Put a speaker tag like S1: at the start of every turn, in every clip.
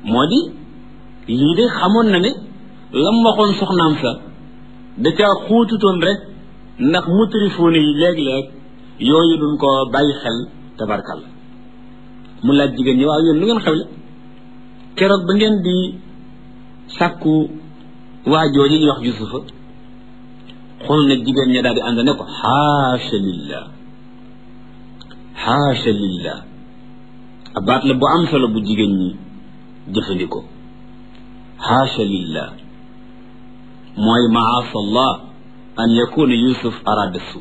S1: moo di lii de xamoon na ne lam waxoon soxnaam sa da caa xuututoon rek ndax mutrifuune yi léeg-léeg yooyu duñ ko bàyyi xel tabarkal mu laaj jigéen ñi waaw yéen lu ngeen xewle keroog ba ngeen di sàkku waa jooju ñuy wax yusufa xool na jigéen ña daal di ànd ne ko xaasha lillah xaasha lillah abaat la bu am solo bu jigéen ñi jëfandikoo xaasha lillah mooy maasa allah an yakuna yusuf arada su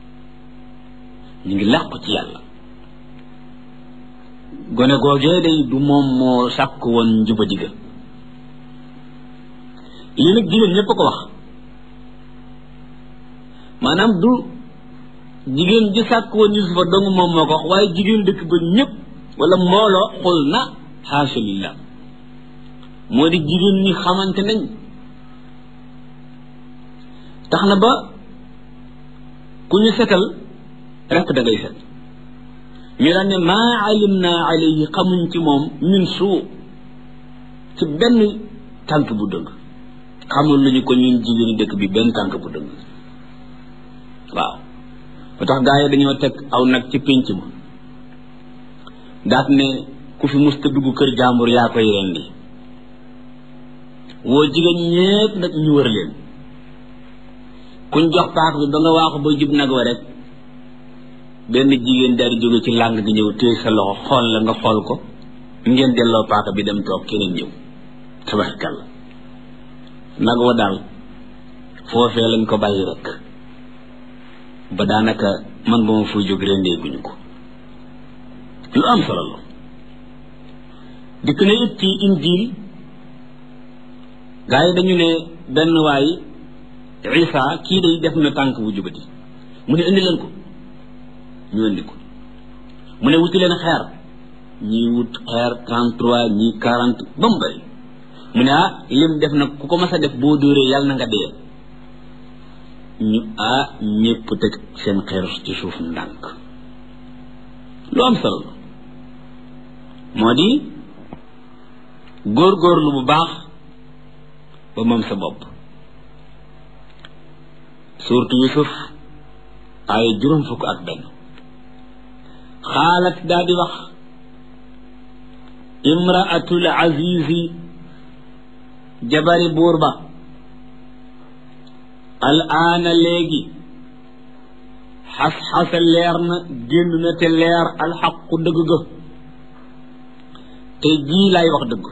S1: ñu ngi làqu ci yàlla gone googee day du moom moo sàkk woon njuba diga lii nag jigéen ñépp a ko wax maanaam du jigéen ji sàkk woon yusufa dong moom moo ko wax waaye jigéen dëkk ba ñépp wala mbooloo xul na xaasha lillah moo di jigéen ñi xamante nañ tax na ba ku ñu setal rekk da ngay set ñu daan ne maa alim naa alayhi xamuñ ci moom min suu ci benn tànk bu dëng xamul lu ñu ko ñun jigéeni dëkk bi benn tànk bu dëng waaw ba tax gaa yi dañoo teg aw nag ci pénc ma daat ne ku fi musta dugg kër jàmbur yaa koy rendi woo jigéen ñépp nag ñu wër leen kuñ jox paak bi ba nga waaxu ba jub nag wa rek benn jigéen daal di jóge ci làng gi ñëw téye sa loxo xool la nga xool ko ngeen delloo paaka bi dem toog keneen ñëw tabarkalla nag wa daal foofee lañ ko bàyyi rek ba daanaka man ba ma fuy jóg rendeeguñu ko lu am solo la dikk na it ci injil gaa yi dañu ne benn waay isa kii day def na tànk bu jubati mu ne indi leen ko ñu indi ko mu ne wuti leen xeer ñii wut xeer trente trois ñii quarante ba mu bëri mu ne ah lim def nag ku ko mas a def boo dóoree yàlla na nga dee ñu ah ñépp teg seen xeer ci suuf ndànk lu am solo la moo di góorgóorlu bu baax ba moom sa bopp suurtu yusuf ay juróom fukk ak benn xaalat daa di wax imraatul azizi jabari buur ba al aana léegi xas-xasa leer na génn na te leer alxaqu dëgg ga te jii laay wax dëgg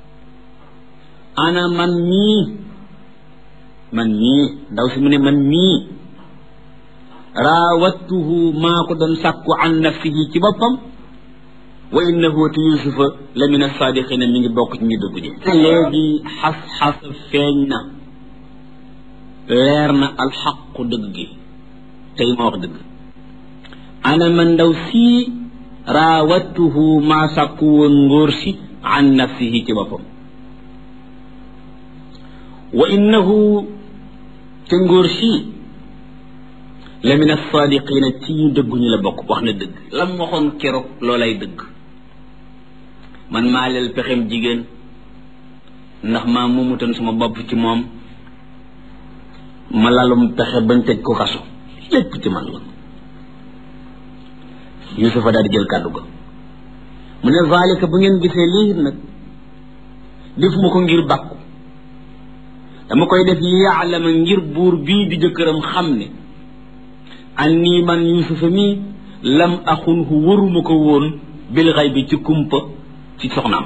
S1: ana man mii man mii ndaw si mu ne man mii raawattuhu maa ko doon sàkku an nafsihi ci boppam wa innahu te yusufa la min assaadiqina mi ngi bokk ci ñu dëgg ñi te léegi xas-xas feeñ na leer na alxaqu dëgg gi tey ma wax dëgg ana man ndaw sii raawattuhu maa sàkku woon ngóor si an nafsihi ci boppam wa innahu te ngóor si la min assaadiqina ci ñu dëgguñu la bokk wax na dëgg lam waxoon keroog loolay dëgg man maa leel pexem jigéen ndax maa mumutoon sama bopp ci moom ma lalum pexe bañ tëj ko kaso lépp ci man la yusufa daal di jël kàddu ga mu ne zalika bu ngeen gisee lii nag defuma ko ngir bàkku dama koy def yaalama ngir buur bii di jëkkëram xam ne anni man yusufa mii lam axunhu waruma ko woon bil xay bi ci kumpa ci soxnaam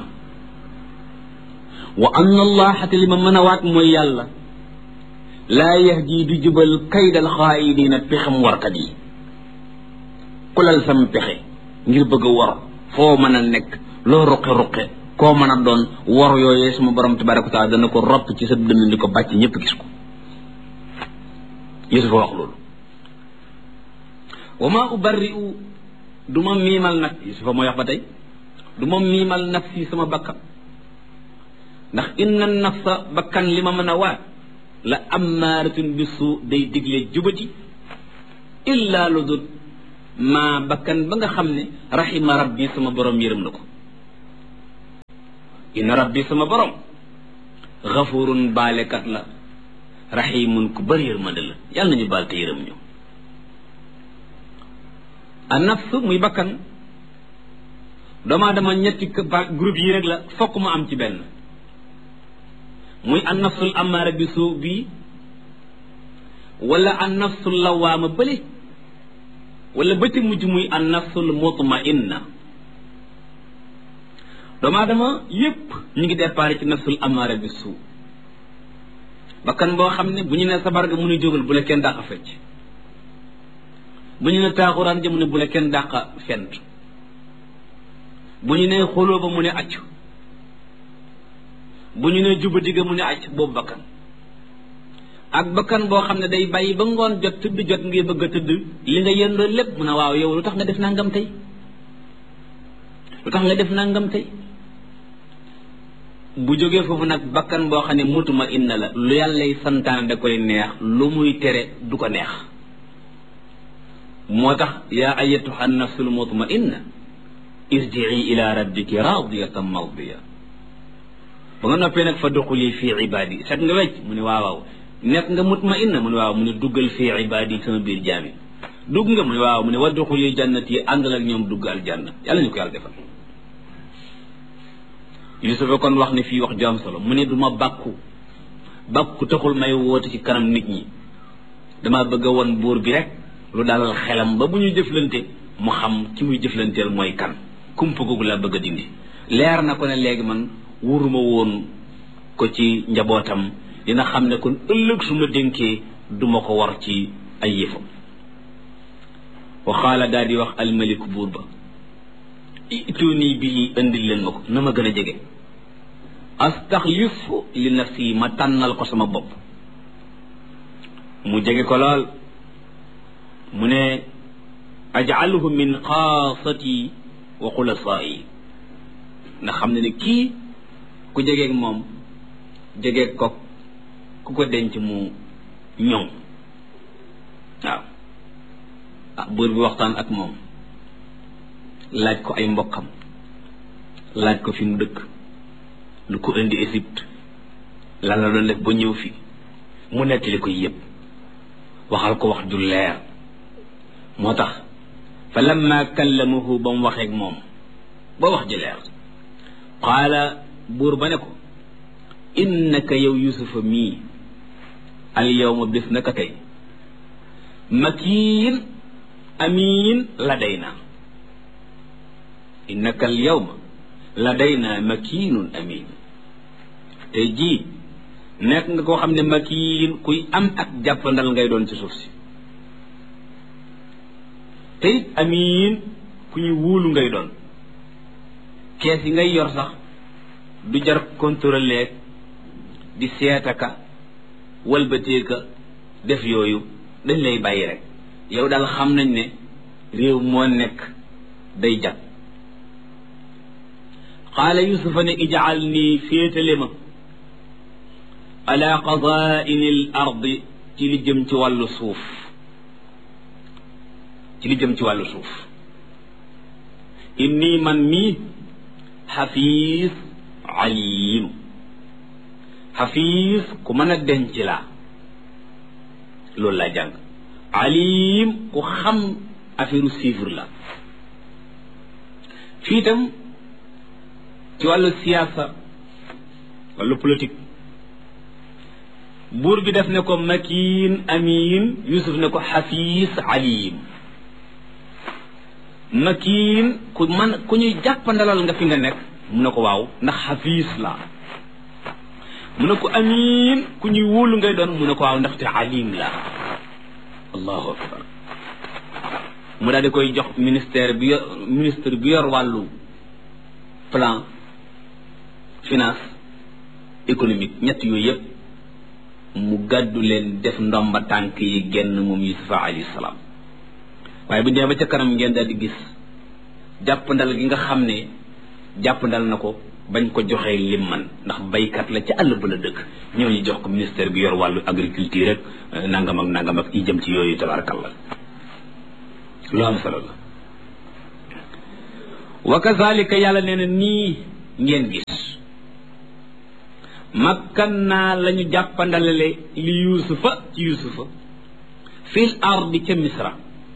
S1: wa anna allaha te li ma mën a waat mooy yàlla laa yahdi du jubal kaydal xaayidina pexem warkat yi kulal sam pexe ngir bëgg a war foo mën a nekk loo ruqe-ruqe koo mën a doon war yooyee suma borom tabaraka wa taala dana ko ropp ci sa dënn di ko bàcc ñëpp gis ko yusufa wax loolu wa ma ubarri'u du ma miimal nag yusufa mooy wax ba tey du ma miimal nafsi sama bakkan ndax inna nafsa bakkan li ma mën a waat la ammaaratun bi suu day digle jubati illa lu dul maa bakkan ba nga xam ne rahima rabbi sama borom yërëm na ko inna rabbi sama borom xafurun baalekat la raximun ku bëri yërmande la yàlla nañu baal te yërëm ñu a nafs muy bakkan doomu aadama ñetti groupe yi rek la fokk mu am ci benn muy an nafsul amaara bi suu bii wala an nafsul lawaama bële wala ba ci mujj muy an nafsul mutmainna doomu aadama yépp ñu ngi départ ci nafsul amaara bi suu bakkan boo xam ne bu ñu ne sabar ga mu ne jógal bu la kenn dàq fecc bu ñu ne taaxuraan ja mu ne bu la kenn dàq fent bu ñu ne xoloo ba mu ne acc bu ñu ne juba digga mu ne acc boobu bakkan ak bakkan boo xam ne day bàyyi ba ngoon jot tëdd jot ngay bëgg a tëdd li nga yendoo lépp mu ne waaw yow lu tax nga def nangam tey lu tax nga def nangam tey bu jógee foofu nag bakkan boo xam ne mutuma inna la lu yàllay santaane da koy neex lu muy tere du ko neex moo tax yaa ayatuha nafsul mutma inna irjii ila rabbiki radiyatan mardiya ba nga noppee nag fa duxuli fii ibaadi set nga wecc mu ne waaw waaw nekk nga mutma inna mu ne waaw mu ne duggal fii ibaadi sama biir jaami dugg nga mu ne waaw mu ne wa duxuli jannati àndal ak ñoom dugg aljanna yàlla ñu ko yàlla defal yusufa kon wax ne fii wax ju am solo mu ne du ma bàkku bàkku taxul may woote ci kanam nit ñi dama bëgg a won buur bi rek lu dalal xelam ba bu ñu jëflante mu xam ki muy jëflanteel mooy kan kumpa googu laa bëgg a dindi leer na ko ne léegi man wuruma woon ko ci njabootam dina xam ne kon ëllëg su ma dénkee duma ko war ci ay yëfam waxaala daal di wax almaliku buur ba ituni bii indil leen ma ko na ma gën a jege astaxlif li nafsi ma tànnal ko sama bopp mu jege ko lool mu ne ajaluhu min xaasati wa xulasaai nga xam ne ne kii ku jegeeg moom jegeeg ko ku ko denc mu ñoŋ waaw ah buur bi waxtaan ak moom laaj ko ay mbokkam laaj ko fi mu dëkk lu ko indi Égypte lan la doon def ba ñëw fi mu nettali ko yépp waxal ko wax ju leer moo tax fa lamma kallamahu ba mu waxeeg moom ba wax ji leer qaala buur ba ne ko innaka yow yusufa mii al yawma bis naka tey makiin amiin ladayna innaka al yawma ladayna makiinun amiin tey jii nekk nga koo xam ne makiin kuy am ak jàppandal ngay doon ci suuf si te it amiin ku ñu wóolu ngay doon kees yi ngay yor sax du jar contrôler di seetaka walbateeka def yooyu dañ lay bàyyi rek yow daal xam nañ ne réew moo nekk day jag qaala yusufa ne ijaal nii féetale ma ala qadaini l ardi ci li jëm ci wàllu suuf ci li jëm ci wàllu suuf inni man mii xafiis alim xafiis ku mën a denc laa loolu laa jàng alim ku xam affaire chiffre la fii itam ci wàllu siyaasa wàllu politique buur bi def ne ko makiin amiin yusuf ne ko xafiis alim makiin ku man ku ñuy jàppandalal nga fi nga nekk mu ne ko waaw ndax xafiis la mu ne ko amiin ku ñuy wóolu ngay doon mu ne ko waaw ndaxte alim la allahu akbar mu daal di koy jox ministère bi yor ministre bi yor wàllu plan finance économique ñett yooyu yëpp mu gàddu leen def ndomba tànk yi genn moom yusufa alayhi salaam waaye bu dee ba ca kanam ngeen daal di gis jàppandal gi nga xam ne jàppandal na ko bañ ko joxee lim man ndax baykat la ca àll ba la dëkk ñëw ñu jox ko ministère bi yor wàllu agriculture rek nangam ak nangam ak i jëm ci yooyu tabarakallah lu am solo la wa kazalika yàlla nee na nii ngeen gis makkan naa la ñu jàppandalale li yuusufa ci yuusufa fil ardi ca misra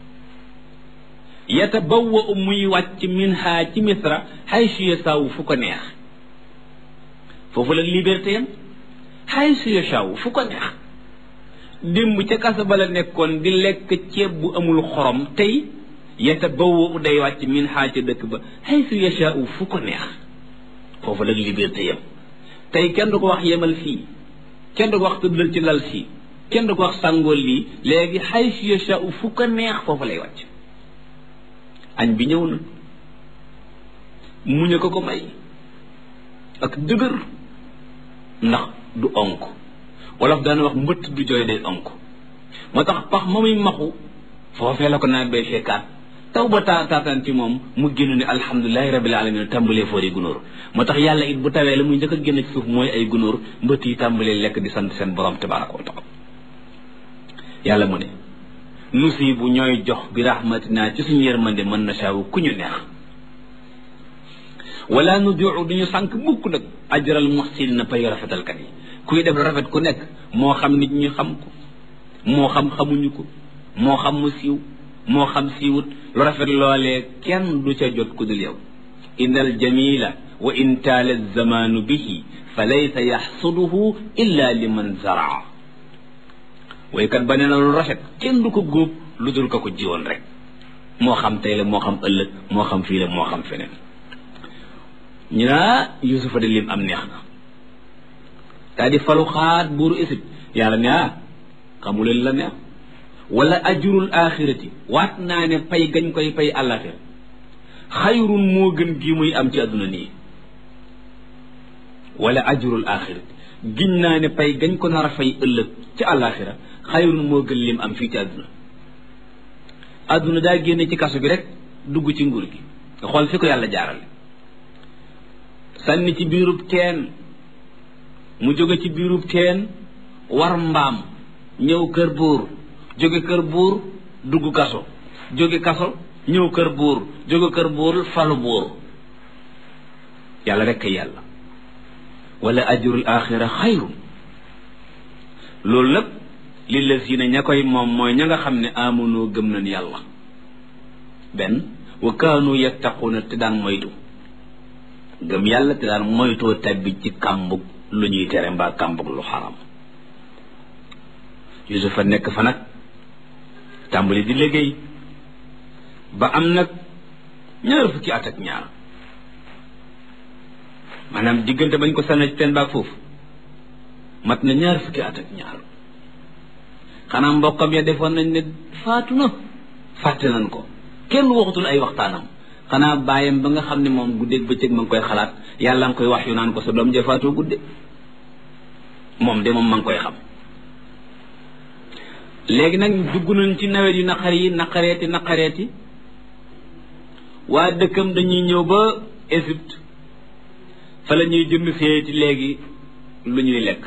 S1: yatabawwa u muy wàcc min ha ci misra haysu yasaawu fu ko neex foofu la liberté yam haysu yasaawu fu ko neex démb ca kasa ba la nekkoon di lekk ceeb bu amul xorom tey yatabawwa u day wàcc min ha ca dëkk ba haysu yasaawu fu ko neex foofu la liberté yam tey kenn du ko wax yemal fii kenn du ko wax tëddal ci lal fii kenn du ko wax sàngool lii léegi haysu yasaawu fu ko neex foofu lay wàcc añ bi ñëw na muñ a ko ko may ak dëgër ndax du onk wolof daan wax mbëtt du jooy day onk moo tax pax ma muy maxu foofee la ko naa bay fekkaat taw ba taa taataan ci moom mu génn ne alhamdulilahi rabil alamin tàmbalee foori gunóor moo tax yàlla it bu tawee la muy njëkk a génn ci suuf mooy ay gunóor mbëtt yi tàmbalee lekk di sant seen borom tabaraka wa taala yàlla mu ne nusi bu ñooy jox bi rahmatina ci suñu yërmande mën na saawu ku ñu neex wala nu diu duñu sànq mukk nag ajral muxsin na pay rafetalkat yi kuy def rafet ku nekk moo xam nit ñi xam ko moo xam xamuñu ko moo xam mu siiw moo xam siiwut lu rafet loolee kenn du ca jot ku dul yow inna al jamila wa in taala zamanu bihi fa laysa yaxsuduhu illa liman zaraa waykat ba nee na lu rafet kenn du ko góob lu dul ko ko jiwoon rek moo xam tey la moo xam ëllëg moo xam fii la moo xam feneen ñu naa yusufa de lim am neex na daa di falu xaat buuru Égypte yàlla ne ah xamuleen la neex wala ajurul axirati waat naa ne pay gañ koy pay àllaaxira xayrun moo gën gi muy am ci àdduna nii wala ajurul axirati giñ naa ne pay gañ ko nar a fay ëllëg ci àllaaxira xayrun moo gën lim am fii ci àdduna àdduna daa génne ci kaso bi rek dugg ci nguur gi nga xool fi ko yàlla jaarale sànni ci biirub teen mu jóge ci biirub teen war mbaam ñëw kër buur jóge kër buur dugg kaso jóge kaso ñëw kër buur jóge kër buur falu buur yàlla rek kay yàlla wala ajrul axira xayru loolu nag lillazina ña koy moom mooy ña nga xam ne amunoo gëm nañ yàlla benn wa kaanu yattaquuna te daan moytu gëm yàlla te daan moytoo tabbi ci kàmbug lu ñuy tere mbaa kàmbug lu xaram yusufa nekk fa nag tàmbali di liggéey ba am nag ñaar fukki at ak ñaar maanaam diggante bañ ko sànni ci teen baag foofu mat na ñaar fukki at ak ñaar xanaa mbokkam ya defoon nañ ne faatu na fàtte nañ ko kenn waxatul ay waxtaanam xanaa bàyyam ba nga xam ne moom guddeeg bëccëg ma ngi koy xalaat yàlla nga koy wax yu naan ko sa doom ja faatoo gudde moom de moom ma ngi koy xam léegi nag dugg nañ ci nawet yu naqar yi naqareeti naqareeti waa dëkkam dañuy ñëw ba Égypte fa la ñuy jënd seeti léegi lu ñuy lekk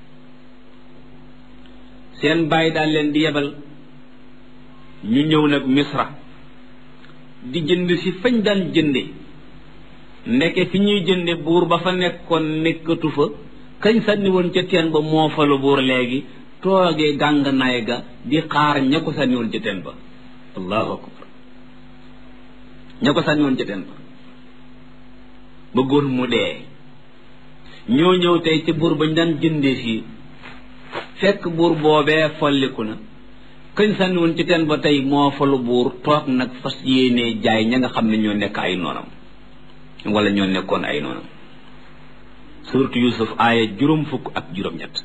S1: seen bàyyi daal leen di yebal ñu ñëw nag misra di jënd si fañ daan jënde ndeke fi ñuy jënde buur ba fa nekkoon nekkatu fa kañ sànni woon ca teen ba moo fa lu buur léegi toogee gànganaay ga di xaar ña ko sànni woon ca teen ba allahu akbar ña ko sànni woon ca teen ba bëggoon mu dee ñoo ñëw tey ci buur bañ daan jëndee fii fekk buur boobee folliku na kañ sànni woon ci teen ba tey moo falu buur toog nag fas yéenee jaay ña nga xam ne ñoo nekk ay noonam wala ñoo nekkoon ay noonam surtout yusuf aaya juróom fukk ak juróom-ñett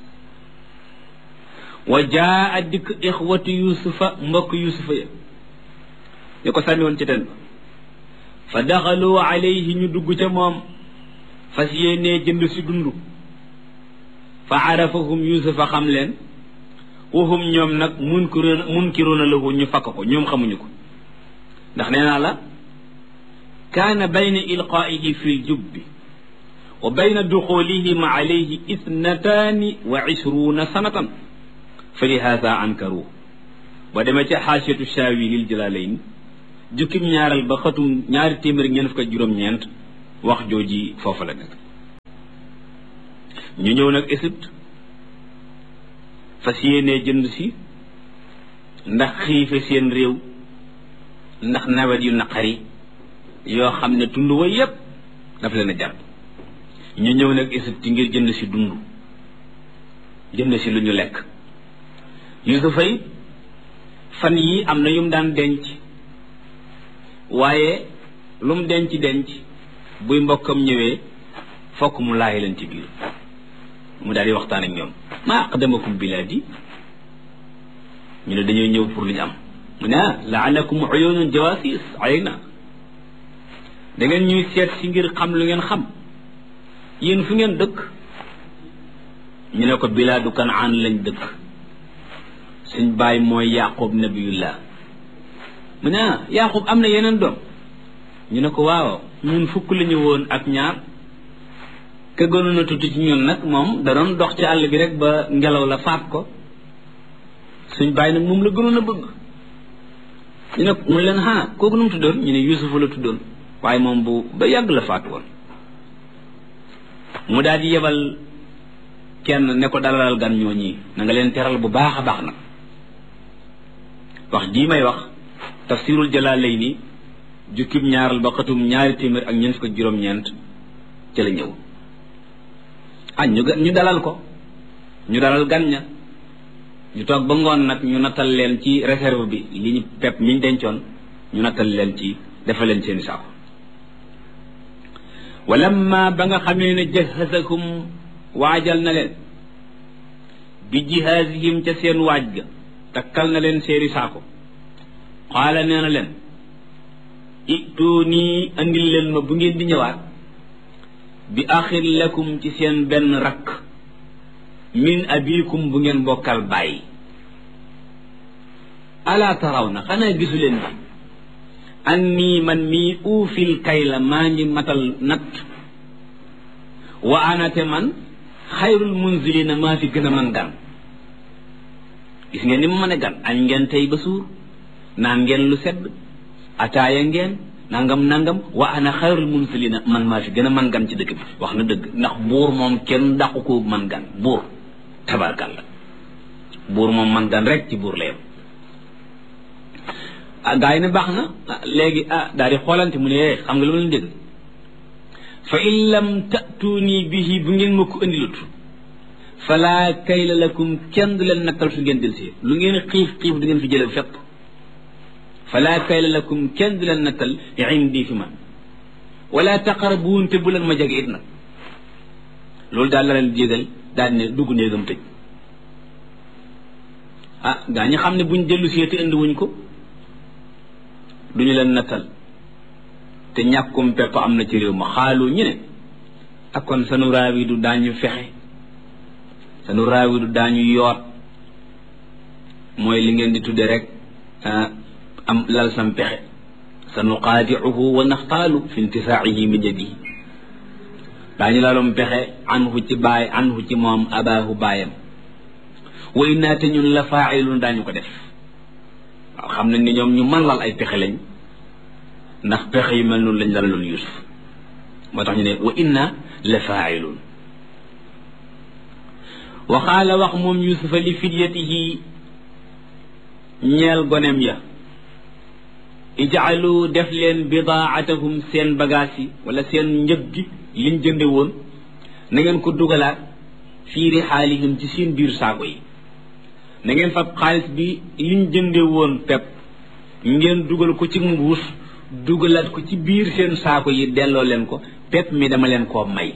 S1: wa jaa a dikk ixwatu yusufa mbokk yusufa ya ñu ko sànni woon ci teen ba fa daxalu alayhi ñu dugg ca moom fas yéenee jënd si dund fa arafahum yusufa xam leen waxum ñoom nag munkiroona munkiroona lahu ñu fakk ko ñoom xamuñu ko ndax nee naa la kaana bayna ilqaa'ihi fi ljubbi wa bayna duxulihim alayhi ithnataani wa ishruuna sanatan fa lihaada ankaruhu ba demee ca xaasiyatu shaawi lil jalaalayn jukkim ñaaral ba xatum ñaari téeméer ñeent fukk ak juróom-ñeent wax jooji foofu la nekk ñu ñëw nag Égypte fas yéenee jënd si ndax xiife seen réew ndax nawet yu naqari yoo xam ne tund wa yépp daf leen a jàpp ñu ñëw nag Égypte ngir jënd si dund jënd si lu ñu lekk Yusufa yi fan yii am na yum daan denc waaye lu mu denc denc buy mbokkam ñëwee fokk mu laaj leen ci biir mu daal di waxtaan ak ñoom maa aqdamakum bilaadi ñu ne dañoo ñëw pour lu ñu am mu ne ah laalakum uyunun jawasis ayna da ngeen ñuy seet si ngir xam lu ngeen xam yéen fu ngeen dëkk ñu ne ko bilaadu kanaan lañ dëkk suñ baay mooy yaqub nabiyullah mu ne ah yaqub am na yeneen doom ñu ne ko waaw ñun fukk la ñu woon ak ñaar ka gënoon a tuuti ci ñun nag moom da doon dox ci àll bi rek ba ngelaw la faat ko suñ baay nag moom la gënoon a bëgg ñu ne mu leen xanaa kooku nu mu tuddoon ñu ne yusufa la tuddoon waaye moom bu ba yàgg la faatu woon mu daal di yebal kenn ne ko dalalal gan ñoo ñii na nga leen teral bu baax a baax nag wax jii may wax tafsirul jalaalayni jukkib ñaaral ba xatum ñaari téeméer ak ñeent fukk ak juróom-ñeent ca la ñëw ah ñu ñu dalal ko ñu dalal gan ña ñu toog ba ngoon nag ñu nattal leen ci réserve bi li ñu pepp mi ñu dencoon ñu nattal leen ci defal leen seeni saako walamma ba nga xamee ne jahasakum waajal na leen bi jihaasihim ca seen waaj ga takkal na leen seeni saako xaala nee na leen ituunii andil leen ma bu ngeen di ñëwaat bi axin lakum ci seen benn rakk min abikum bu ngeen bokkal bàyyi alaa taraw na xanaa gisu leen bi an nii man mii uufil kay la maa ngi matal natt wa anate man xayrul munzilina maa fi gën a man gan gis ngeen ni mu mën a gan añ ngeen tey ba suur naan ngeen lu sedd ataaya ngeen nangam nangam wa ana xayrul munzilina man maa fi gën a man gan ci dëkk bi wax na dëgg ndax buur moom kenn dàqu ko man gan buur tabarkàlla buur moom man gan rek ci buur la yem ah gaa yi ne baax na léegi ah daal di xoolante mu ne xam nga lu ma leen dégg fa in lam tatuuni bihi bu ngeen ma ko indilut fala kayla lakum kenn du leen nattal su ngeen delsi lu ngeen xiif xiif du ngeen fi jële fépp fala kayla lakum kenn du leen nattal indi fi man wala taqarabuun te bu leen ma jege it nag loolu daal la leen jégal daal ne dugg néegam tëj ah gaa ñi xam ne buñ dellu see te indi wuñ ko duñu leen nattal te ñàkkum pepp am na ci réew ma xaalu ñu ne ak kon sanu raawi du daañu fexe sanu raawi du daañu yoot mooy li ngeen di tudde rek am lal sam pexe sanu qaadiuhu wa naxtaalu fi intisaaihi min yadihi daañu lalum pexe anhu ci baay anhu ci moom abaahu baayam wa innaa te ñun la faailun daañu ko def waaw xam nañ ni ñoom ñu mën lal ay pexe lañ ndax pexe yu mel noonu lañ lalaloon yusuf moo tax ñu ne wa inna la faailun wa qaala wax moom yusufa li fidyatihi ñeel gonem ya ijaalu def leen bidaatahum seen bagage yi wala seen njëg gi liñ jënde woon na ngeen ko dugalaat fii rixaalihim ci seen biir saako yi na ngeen fab xaalis bi liñ jënde woon pepp ngeen dugal ko ci mbuus dugalaat ko ci biir seen saako yi delloo leen ko pepp mi dama leen koo may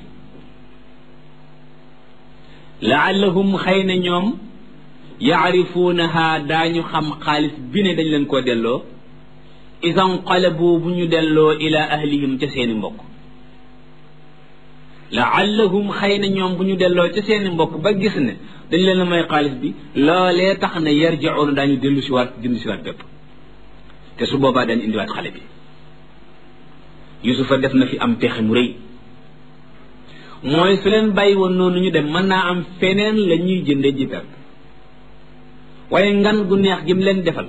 S1: laallahum xëy na ñoom yaarifuunaha daañu xam xaalis bi ne dañ leen koo delloo isan qalabu bu ñu delloo ila ahlihim ca seeni mbokk laallahum xëy na ñoom bu ñu delloo ca seeni mbokk ba gis ne dañ leen a may xaalis bi loolee tax na yarjiuuna daañu dellu si waat jënd si waat bépp te su boobaa dañ indiwaat xale bi yusufa def na fi am pexe mu rëy mooy su leen bàyyi woon noonu ñu dem mën naa am feneen la ñuy jënde ji pepp waaye ngan gu neex gi mu leen defal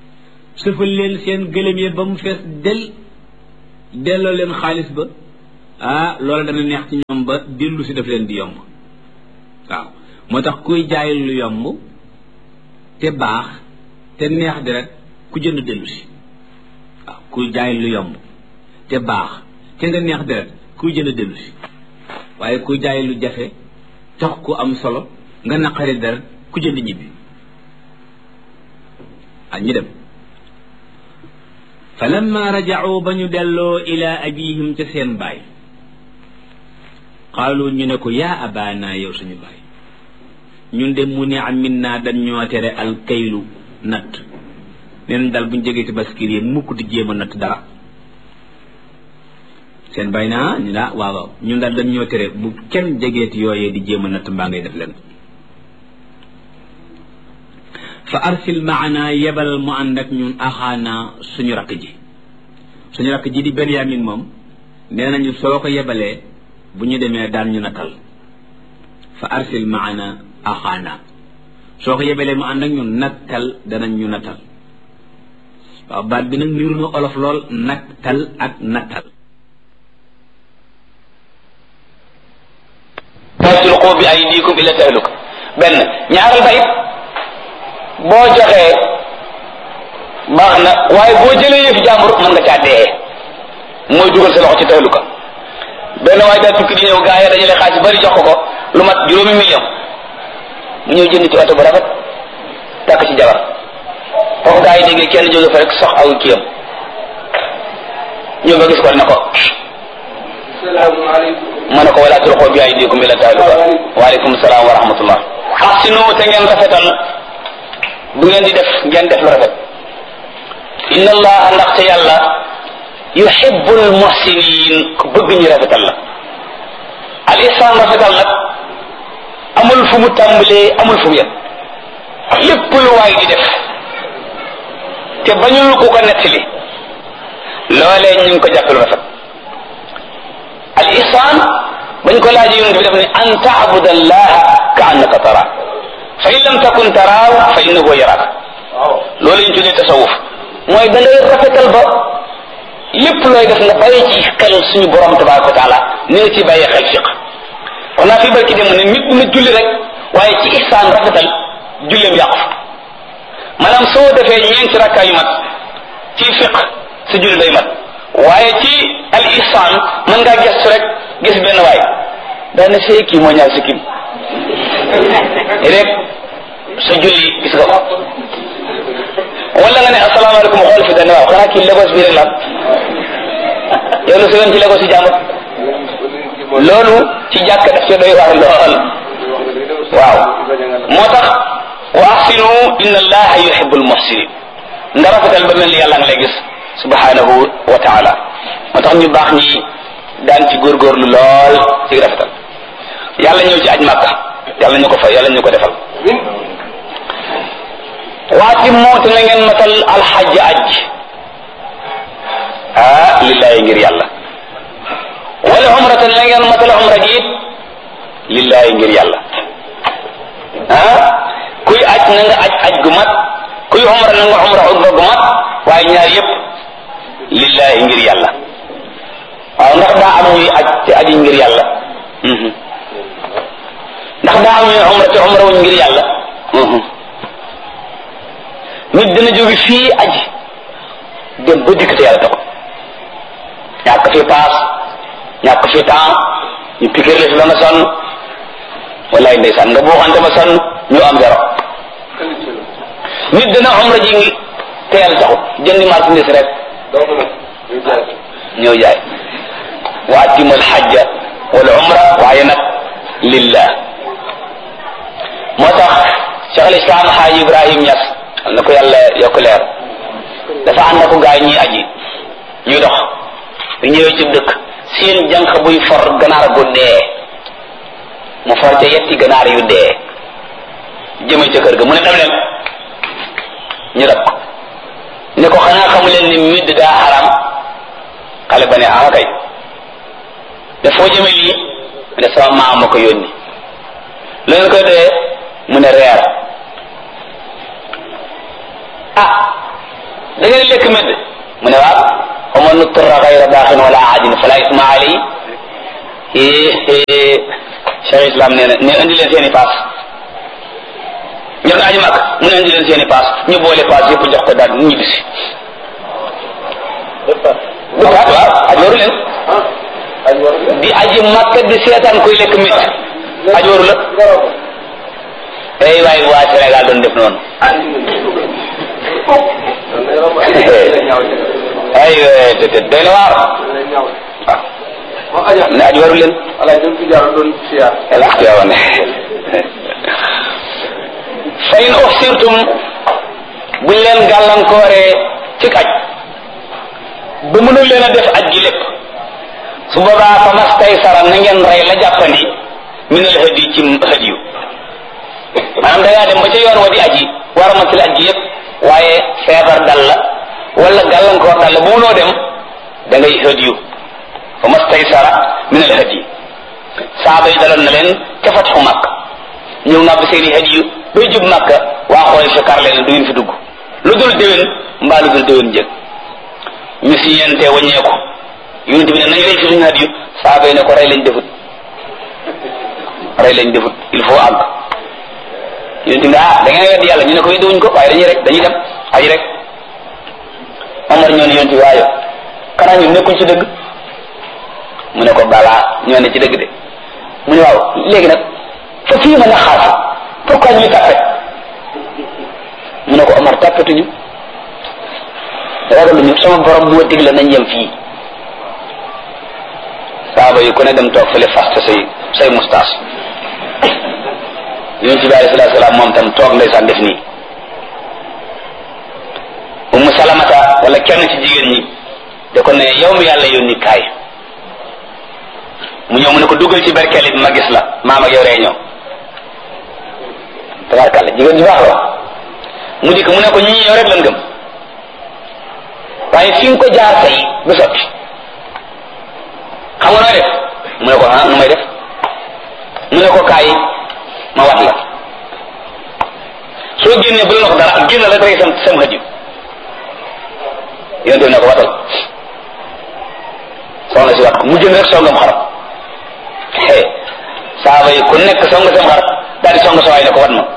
S1: sëfal leen seen gëlëm yi ba mu fees del delloo leen xaalis ba ah loola dana neex ci ñoom ba dellu si daf leen di yomb waaw moo tax kuy jaay lu yomb te baax te neex deret ku jënd dellu si waaw kuy jaay lu yomb te baax te nga neex deret kuy jënd dellu si waaye kuy jaay lu jafe tax ku am solo nga naqari deret ku jënd ñibbi ah ñu dem fa lamma rajacuu ba ñu delloo ila abihim ca seen baay qaalu ñu ne ko yaa abaana yow suñu baay ñun de mu ne am min naa dañ ñoo tere alkaylu natt neen daal buñ jegee ci baskir yi mukk di jéem a natt dara seen baay naa ñu daa waaw waaw ñun daal dañ ñoo tere bu kenn jegeeti yooyee di jéem a natt mbaa ngay def leen fa arsil maana yebal mu ànd ak ñun axaana suñu rakk ji suñu rakk ji di benyamin moom nee nañu soo ko yebalee bu ñu demee daan ñu natal fa arsil maana axaana soo ko yebalee mu ànd ak ñun nattal danañ ñu natal waaw baat bi nag niru na olof lool nattal ak nattal
S2: laa tulqu bi aydikum ila tahluka benn ñaaral ba it boo joxee baax na waaye boo jëlee yëfi jàmbur mën nga caa dee mooy dugal sa loxo ci tahluka benn waaye daal tukki di ñëw gaa yi dajale xaalis bari jox ko ko lu mat juróomi million mu ñëw jënd ci oto bu rafet takk ci jabar foofu gaa yi déggee kenn jóge fa rek sox aw kiyam ñëw ba gis ko ne ko ma ne ko wala tulqu bi aydikum ila tahluka waaleykum salaam wa rahmatullah ahsinu te ngeen rafetal bu ngeen di def ngeen def lu rafet inna allaha ndaxte yàlla yuhibbul muhsinin ku bëgg ñu rafetal la al ihsan rafetal nag amul fu mu tàmbalee amul fu mu yem lépp lu waay di def te bañul ku ko nettali loolee ñu ngi ko jàppe lu rafet al ihsan bañ ko laaj yonent bi def ne an taabuda allaha ka annaka tara fa in lam takun taraaw fa innahu yaraak loolu ñu tuddee tasawuf mooy da ngay rafetal ba lépp looy def nga bàyyi ci xel suñu borom tabaraka wa taala ni nga ci bàyyee xel fiq wax naa fi barki dem ne nit na julli rek waaye ci ihsaan rafetal julleem yàqu maanaam soo defee ñeenti rakkaa yu mat ci fiq sa julli day mat waaye ci al ihsaan mën ngaa gestu rek gis benn waay daana see kii moo ñaar si kim rek sa julli gis nga ko wala nga ne asalaamaaleykum xool fi dana waaw xanaa kii Lagos bi rek la yow lu sëyoon ci Lagos yi jàmbur loolu ci jàkk daf ci doy waar lool waaw moo tax wa ahsinu inna allaha yuhibbul muhsinin nga rafetal ba mel ni yàlla nga lay gis subhanahu wa taala moo tax ñu baax ñi daan ci góorgóorlu lool ci rafetal yàlla ñëw ci aj màkka yàlla ñu ko fa yàlla ñu ko defal waati mooti na ngeen matal alxaj aj ah lillahi ngir yàlla wala umratan na ngeen matal umra gi it lillahi ngir yàlla ah kuy aj na nga aj aj gu mat kuy umra na nga umra umra gu mat waaye ñaar yépp lillahi ngir yàlla waaw ndax daa am ñuy aj te aji ngir yàlla ndax daa am ñuy umra te umra wuñ ngir yàlla nit dina jóge fii aji dem ba dikk te yàlla taxul ñàkk fi paas ñàkk fi temps ñu piquer la fi ba nga sonn wallaay ndeysaan nga buuxante ba sonn ñu am zéro nit dina umra ji ngi te yàlla taxul jëndi marchandise rek ñëw jaay wa atimul xajja wal umra waaye nag lillah moo tax cheikh al islam xaaji ibrahim ñas na ko yàlla yokk leer dafa ànd ak gaay ñi aji ñuy dox bu ñëwee ci dëkk seen jànq buy for ganaar gu dee mu for ca yetti ganaar yu dee jëme ca kër ga mu ne dem leen ñu dab ko ne ko xanaa xamu leen ni midd daa xaram xale ba ne ah kay ne foo jëme lii mu ne sama maam ma ko yónni lu ngeen koy dee mu ne reer ah da ngeen lekk medd mu ne waaw wa man nuttira gayra baaxin wala aadin fala isma alay Cheikh Islam nee na ne indi leen seeni paas ñor nga aji mag mu ne indi leen seeni paas ñu boole paas yëpp jox ko daal ñu ñibbisi bu paas waaw aj waru leen di aji makka di seetaan koy lekk mit aj waru la ay waay waa Sénégal doon def noonu ay te te doy na waar waaw ne aj waru leen ala xiyaawan fa in uxsirtum buñ leen gàllankooree ci aj ba mënul leen a def aj gi lépp su boobaa fa mastaysara na ngeen rey la jàppandi min al hadi ci hadiyu maanaam da ngaa dem ba ca yoon wa di aji war a matal aji yëpp waaye feebar dal la wala gàllankoor dal la bu munoo dem da ngay hadiyu fa mastaysara min al hadi saaba yi daloon na leen ca fatxu màkk ñëw nàbb seeni hadiyu bay jub màkk waa xool fi kar leen du ngeen fi dugg lu dul déwén mbaa lu dul déwén jëg ñu si yente waññeeku yonent bi ne nañ rey fi suñu hadiyu saaba yi ne ko rey lañ defut rey lañ defut il faut àgg yonent bi ah da ngeen weddi yàlla ñu ne ko weddi wuñ ko waaye dañuy rek dañuy dem aji rek Omar ñoo ne yonent bi waaye kanaa ñun nekkuñ ci dëgg mu ne ko balaa ñoo ne ci dëgg de mu ne waaw léegi nag fa fii mën a xaasi pourquoi ñuy tàppe mu ne ko Omar tàppetuñu ragaluñu sama borom moo digle nañ yem fii saaba yi ku ne dem toog fële fast say say mustaas yonent bi alayhi salaatu salaam moom tam toog ndeysaan def nii ummu salamata wala kenn ci jigéen ñi da ko ne yow mi yàlla yónni kaay mu ñëw mu ne ko duggal ci berkeel it ma gis la maam ak yow réunion tabarkàlla jigéen ju baax la mu dikk mu ne ko ñii yow rek lan gëm waaye fi nga ko jaar tey du sotti xam nga nooy def mu ne ko ah nu may def mu ne ko kaay ma wat la soo génnee bu la wax dara génn la rek sam sam xëj yonte ne ko watal soxna si wat ko mu jënd rek songam xarab xe saaba yi ku nekk song sam xar daal di song sa waay ne ko wat ma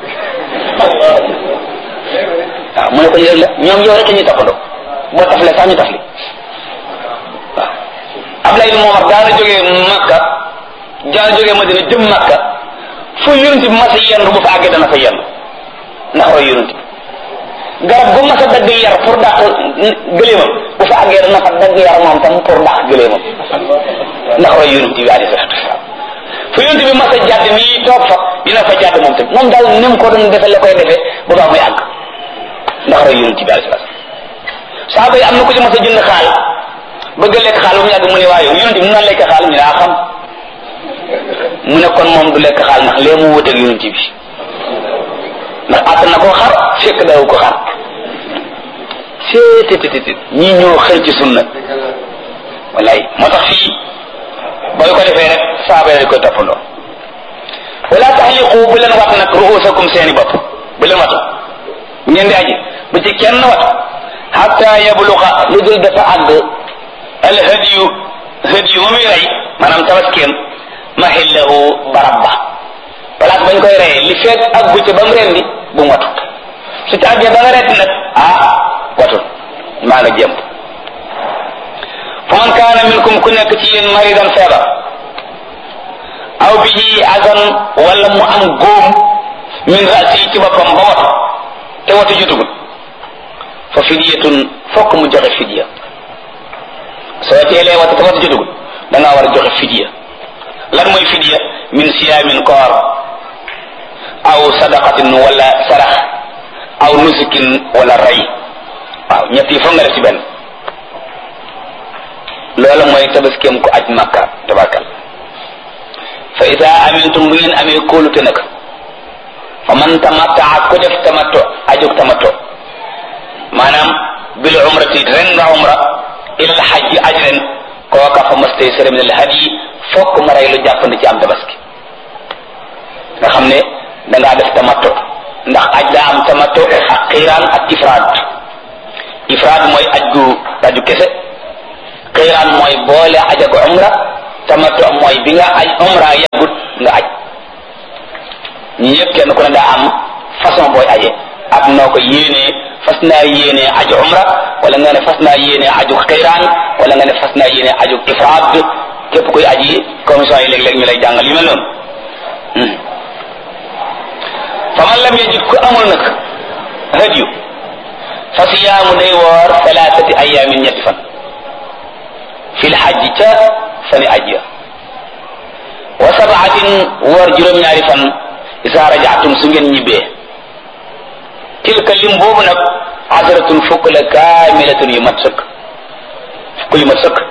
S2: waaw mu ne ko yëg la ñoom yow rek la ñuy toppandoo boo tafle sax ñu tafli waaw Ablaye ibn Omar daana jógee Makka daana jógee Madina jëm Makka fu yonent bi mas a yendu bu fa àggee dana fa yendu ndax roy yonent bi garab bu mas a dagg yar pour dàq gëléemam bu fa àggee dana fa dagg yar moom tam pour dàq gëléemam ndax roy yonent bi alayhi salaatu wasalaam fu yonent bi mas a jàdd nii toog fa dina fa jàdd moom tam moom daal ni mu ko doon defee la koy defee bu baax muy àgg ndax roy yonent bi alayhi salaatu saaba yi am na ku ci mas a jënd xaal bëgg a lekk xaal bu mu yàgg mu ne waaye yonent bi mu naan lekk xaal ñu daa xam mu ne kon moom du lekk xaal ndax lee mu wuteeg yonent bi ndax àtt na koo xar fekk daw ko xar seetetetet ñii ñoo xëy ci sunna wallaay moo tax fii booy ko defee rek saaba yi koy toppandoo wala taxliqu bu leen wat nag ruusakum seeni bopp bu leen watu ngeen di aji bu ci kenn watu hatta yabluqa lu dul dafa àgg al hadiyu hadiyu ma muy rey maanaam tabaskeem mahillahu barab ba place bañ koy reyee li feet ak bu ca ba mu rendi bu mu watu su ca àggee ba nga retti nag ah watul maa nga jëm fa man kaana minkum ku nekk ci yéen maridan feebar aw bihi azan wala mu am góom min rasi ci boppam ba watu te watu jotugul fa fidiyatun fokk mu joxe fidiya soo teelee watu te watu jotugul da ngaa war a joxe fidiya lan mooy fidiya min siyaamin koor aw sadaqatin wala sarax aw nusukin wala rey waaw ñett yi foog nga def ci benn loola mooy tabaskeem ko aj makka tabakal fa ida amintum bu ngeen amee kóolute nag fa man tamattaa ku def tamatto ajug tamatto maanaam bil umrati ren nga umra ilal xajji aj ren kooka fa mastay sere min al hadi fokk ma rey lu jàppandi ci am tabaski nga xam ne da ngaa def tamatto ndax aj daa am tamatto ak xiiraan ak ifraad ifraad mooy aj gu aju kese xiiraan mooy boole aj ak umra tamattu mooy bi nga aj umra yàggut nga aj ñi ñëpp kenn ku ne daa am façon booy aje ak noo ko yéenee fas naa yéenee aju umra wala nga ne fas naa yéenee aju xayraan wala nga ne fas naa yéenee aju ifraad képp kuy aji commission yi léeg-léeg ñu lay jàngal yu mel noonu fa man lam yajid ku amul nag hadiyu fa siyaamu day woor thalathati ayamin ñetti fan fil xajji ca fani aj ya wa sabaatin woor juróom-ñaari fan isa rajaatum su ngeen ñibbee tilka lim boobu nag asratun fukk la kaamilatun yu mat sëkk fukk yu mat sëkk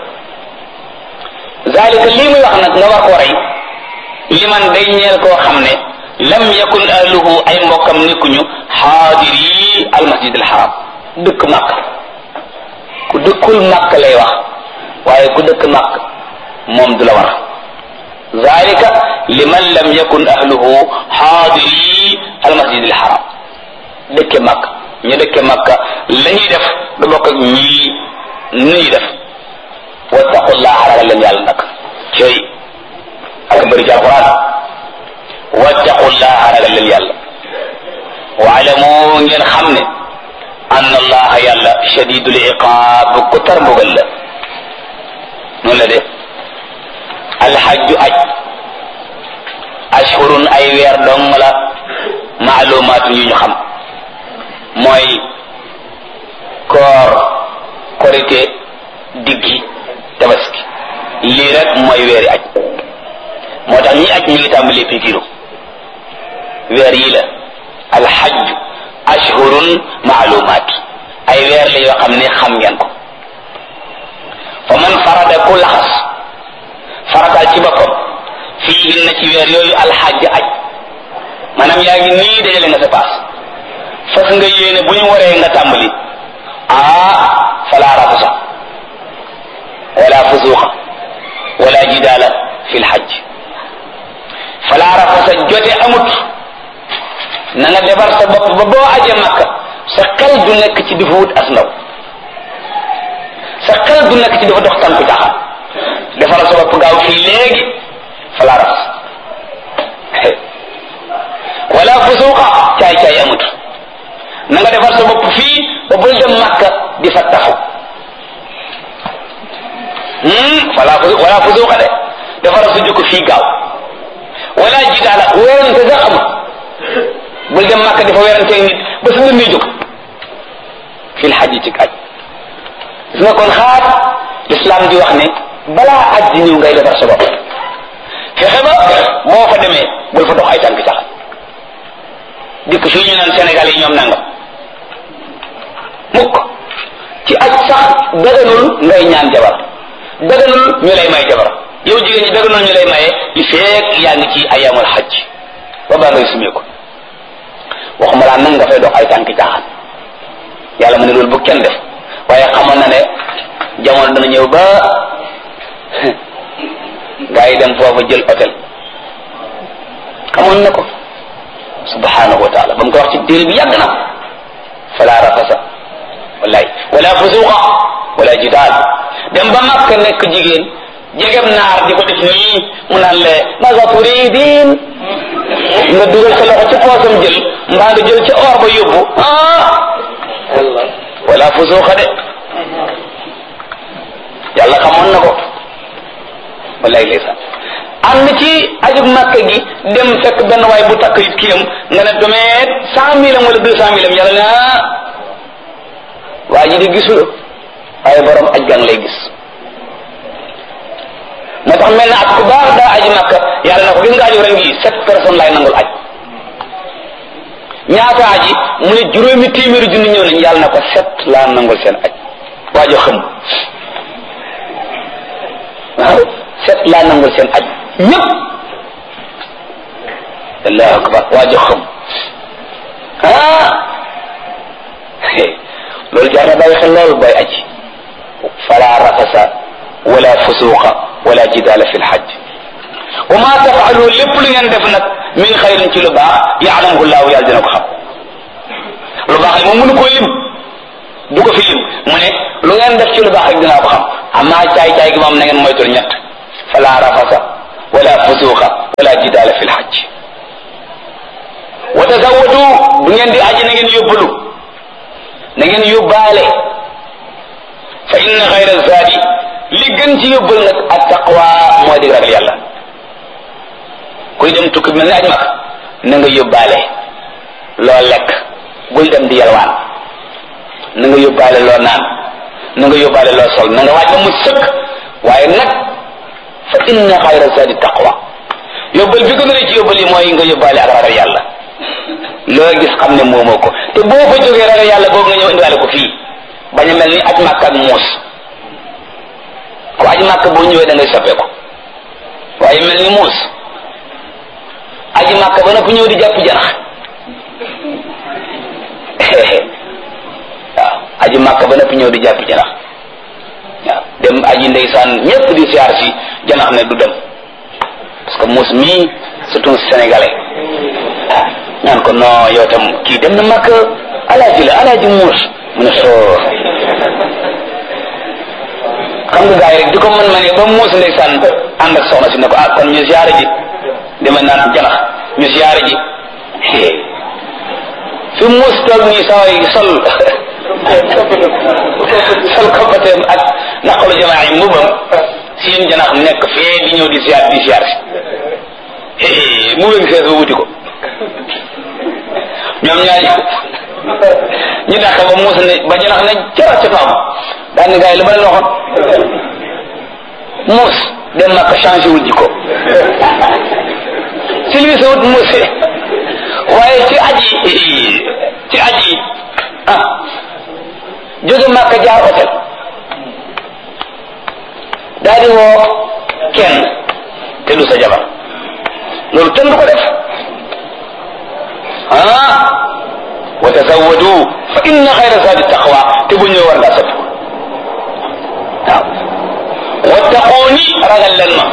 S2: zalika lii muy wax nag nga war koo rey liman day ñeel koo xam ne lam yakun ahluhu ay mbokkam nekkuñu xaadiri almasjid alxaram dëkk màkk ku dëkkul màkk lay wax waaye ku dëkk màkk moom du la war zalika liman lam yakun ahluhu xaadiri almasjid alxaram dëkke màkk ñu dëkke màkk la ñuy def du bokk ak ñii nu ñuy def wattaqullaha ragal leen yàlla nag cey ak bëri ci alquran wattaqullaha ragal leen yàlla waalamu ngeen xam ne ann allaha yàlla shadidul iqaab ku tar mbugal la noonu la de alxajju aj ashhurun ay weer dong la maalumaatun yu ñu xam mooy koor korite diggi tabaski lii rek mooy weeri aj moo tax ñi aj ñu ngi tàmbalee pikiru weer yi la alxajju ashhurun maalumaat ay weer la yoo xam ne xam ngeen ko fa man farada ku laxas farataal ci boppam fii na ci weer yooyu alxajj aj maanaam yaa ngi nii dajale nga sa paas fas nga yéene bu ñu waree nga tàmbali ah fala rafasa wala fusuqa wala jidaala fi lxajj fala rafasa jote amut na nga defar sa bopp ba boo aje makka sa xel du nekk ci dafa wut as ndaw sa xel du nekk ci dafa dox tànku caaxaan defar sa bopp gaaw fii léegi fala rafas wala fusuqa caay caay amut na nga defar sa bopp fii ba bul dem makka di fa taxaw wala wala fusuqa de defar sa jukk fii gaaw wala jidaala werante sax amut bul dem makka di fa weranteeg nit ba su ngeen jóg fil xajji ci aj gis nga kon xaar l'islam di wax ne balaa aj di ñëw ngay defar sa bopp fexe ba boo fa demee bul fa dox ay tànk sax dikk fii ñu naan Sénégal yi ñoom nangam mukk ci aj sax daganul ngay ñaan jabar daganul ñu lay may jabar yow jigéen ñi daganul ñu lay maye li feek yaa ngi ci ayamul xaj ba baa ngay sumee ko waxuma laa nag nga fay dox ay tànki caaxaan yàlla mu ne loolu bu kenn def waaye xamoon na ne jamono dana ñëw ba gaa yi dem foofa jël hôtel xamoon na ko subhanahu wa taala ba mu ko wax ci téere bi yàgg na fala rafasa wallaay wala fusuqa wala jidaal dem ba makka nekk jigéen jegem naar di ko def nii mu naan le maga turidin nga dugal sa loxo ci poosam jël mbaa nga jël ca or ba yóbbu ah wala fusuqa de yàlla xamoon na ko wallaay ndeysaan am na ci ajug makka gi dem fekk benn waay bu takk it kiyam nga ne domeet cent mille am wala deux cent mille am yàlla ne ah waa ji di gisul waaye borom aj gang lay gis moo tax mel na at ku baax daa aji makka yàlla na ko gis nga aju ren gi sept personnes laay nangul aj ñaata aji mu ne juróomi téeméeri junni ñëw nañ yàlla na ko sept laa nangul seen aj waajo xam waaw sept laa nangul seen aj ñëpp allahu akbar waajo xam ah loolu jar na bàyyi xel loolu booy aji fala rafasa wala fusuqa wala jidaala fi lxaj wa ma tafalu lépp lu ngeen def nag min xayrin ci lu baax yaalamuhu llahu yàlla dina ko xam lu baax li moom mënu koo lim du ko fi lim mu ne lu ngeen def ci lu baax rek dinaa ko xam amaa caay-caay gi moom na ngeen moytul ñett fala rafasa wala fusuqa wala jidaala fi lxajj wa tazawwadu bu ngeen di aji na ngeen yóbbalu na ngeen yóbbaale fa inna xayra zaadi li gën ci yóbbal nag ak taqwa mooy di ragal yàlla kuy dem tukki mel ni aj mag na nga yóbbaale loo lekk bul dem di yalwaan na nga yóbbaale loo naan na nga yóbbaale loo sol na nga waaj ba mu sëkk waaye nag fa inna xayra zaadi taqwa yóbbal bi gën a ci yóbbal yi mooy nga yóbbaale ak ragal yàlla loo gis xam ne moomoo ko te boo fa jógee ragal yàlla boobu nga ñëw indiwaale ko fii bañ a mel ni aj màkk ak muus ku aj màkk boo ñëwee da ngay soppeeku waaye mel ni muus aji màkk ba noppi ñëw di jàpp janax waaw aji màkk ba noppi ñëw di jàpp janax waaw dem aji ndeysaan ñépp di siyaar si janax ne du dem parce que muus mii surtout sénégalais ñaan ko non yow tam kii dem na màkk alaaji la alaaji muus mu ne soo xam nga gars yi rek di ko mën ma ne ba muus ndeysaan ànd ak soxna si ne ko ah kon ñu siyaare ji dama naan janax ñu siyaare ji fi muus toog nii saa yi sol sol koppateem ak naqalu jamaa yi mbubam seen janax nekk fee di ñëw di siyaar di siyaar si mu wéngi sees ba wuti ko ñoom ñaari ñu dàq ba muus ne ba janax ne jara ca faam daan ni gars yi lu ma leen waxoon muus dem na ko changé wul jikko silvise wut muus waaye ci aji ci aji ah jóge Màkka jaar hôtel daal di woo kenn te du sa jabar loolu kenn du ko def ah wa tazawwadu fa inna xayra zaadi taqwa te bu ñëw war ngaa soppi waaw wattaquuni ragal leen ma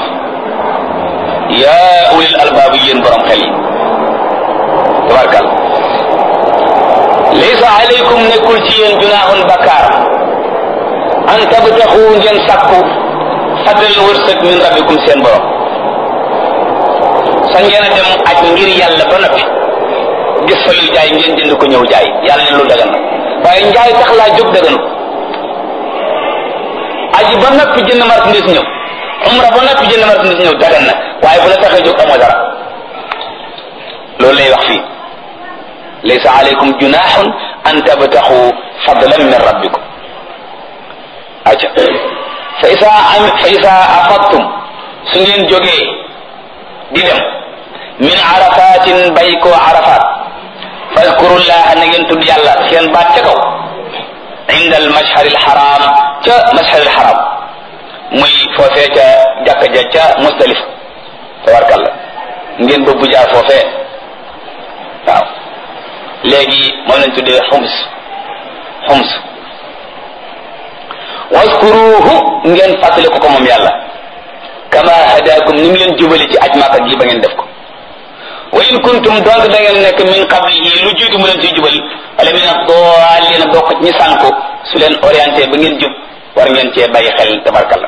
S2: yaa ulil albaab yéen borom xel yi tabarkal laysa alaykum nekkul ci yéen junaahun bakkaar an tabtaxu ngeen sàkku fadlan wërsëg min rabbikum seen borom sa ngeen a dem aj ngir yàlla ba noppi gis fa luy jaay ngeen jënd ko ñëw jaay yàlla ne lu dagan waaye njaay tax laa jóg daganu aji ba noppi jënd marchandise ñëw umra ba noppi jënd marchandise ñëw dagan na waaye bu la taxee jóg amoo dara loolu lay wax fii laysa alaykum junahun an tabtaxu fadlan min rabbikum aca fa isa am fa isa afadtum su ngeen jógee di dem min arafatin bay koo arafat fadkurullaha na ngeen tudd yàlla seen baat ca kaw inda al mashhar al haram ca mashhar al haram muy foofee ca jàkka ja ca musdalifa tabarkalla ngeen bëbbu jaar foofee waaw léegi moom lañ tuddee xums xums waskuruhu ngeen fàttali ko ko moom yàlla kama hadakum ni mu leen jubali ci aj Makka gi ba ngeen def ko wa in kuntum donc da ngeen nekk min qablihi lu jiitu mu leen ciy jubal wala min ad-dallin bokk ñi sànku su leen orienté ba ngeen jub war ngeen cee bàyyi xel tabarkalla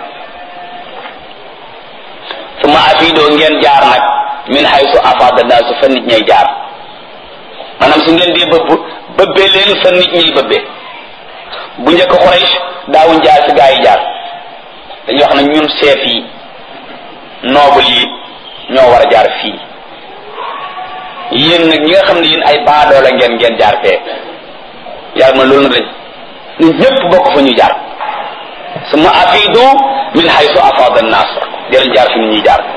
S2: suma afiidoo ngeen jaar nag min haysu afada naasu fa nit ñay jaar maanaam su ngeen dee bëbb bëbbee leen fa nit ñay bëbbee bu njëkk Quraysh daawuñ jaar fi gaa yi jaar dañuy wax na ñun chef yi noble yi ñoo war a jaar fii yéen nag ñi nga xam ne yéen ay baadoola ngeen ngeen jaar fee yàlla ma loolu na dañ ñun ñëpp bokk fa ñu jaar suma afiidu min haysu afada an-nas dinañ jaar fi nit ñuy jaar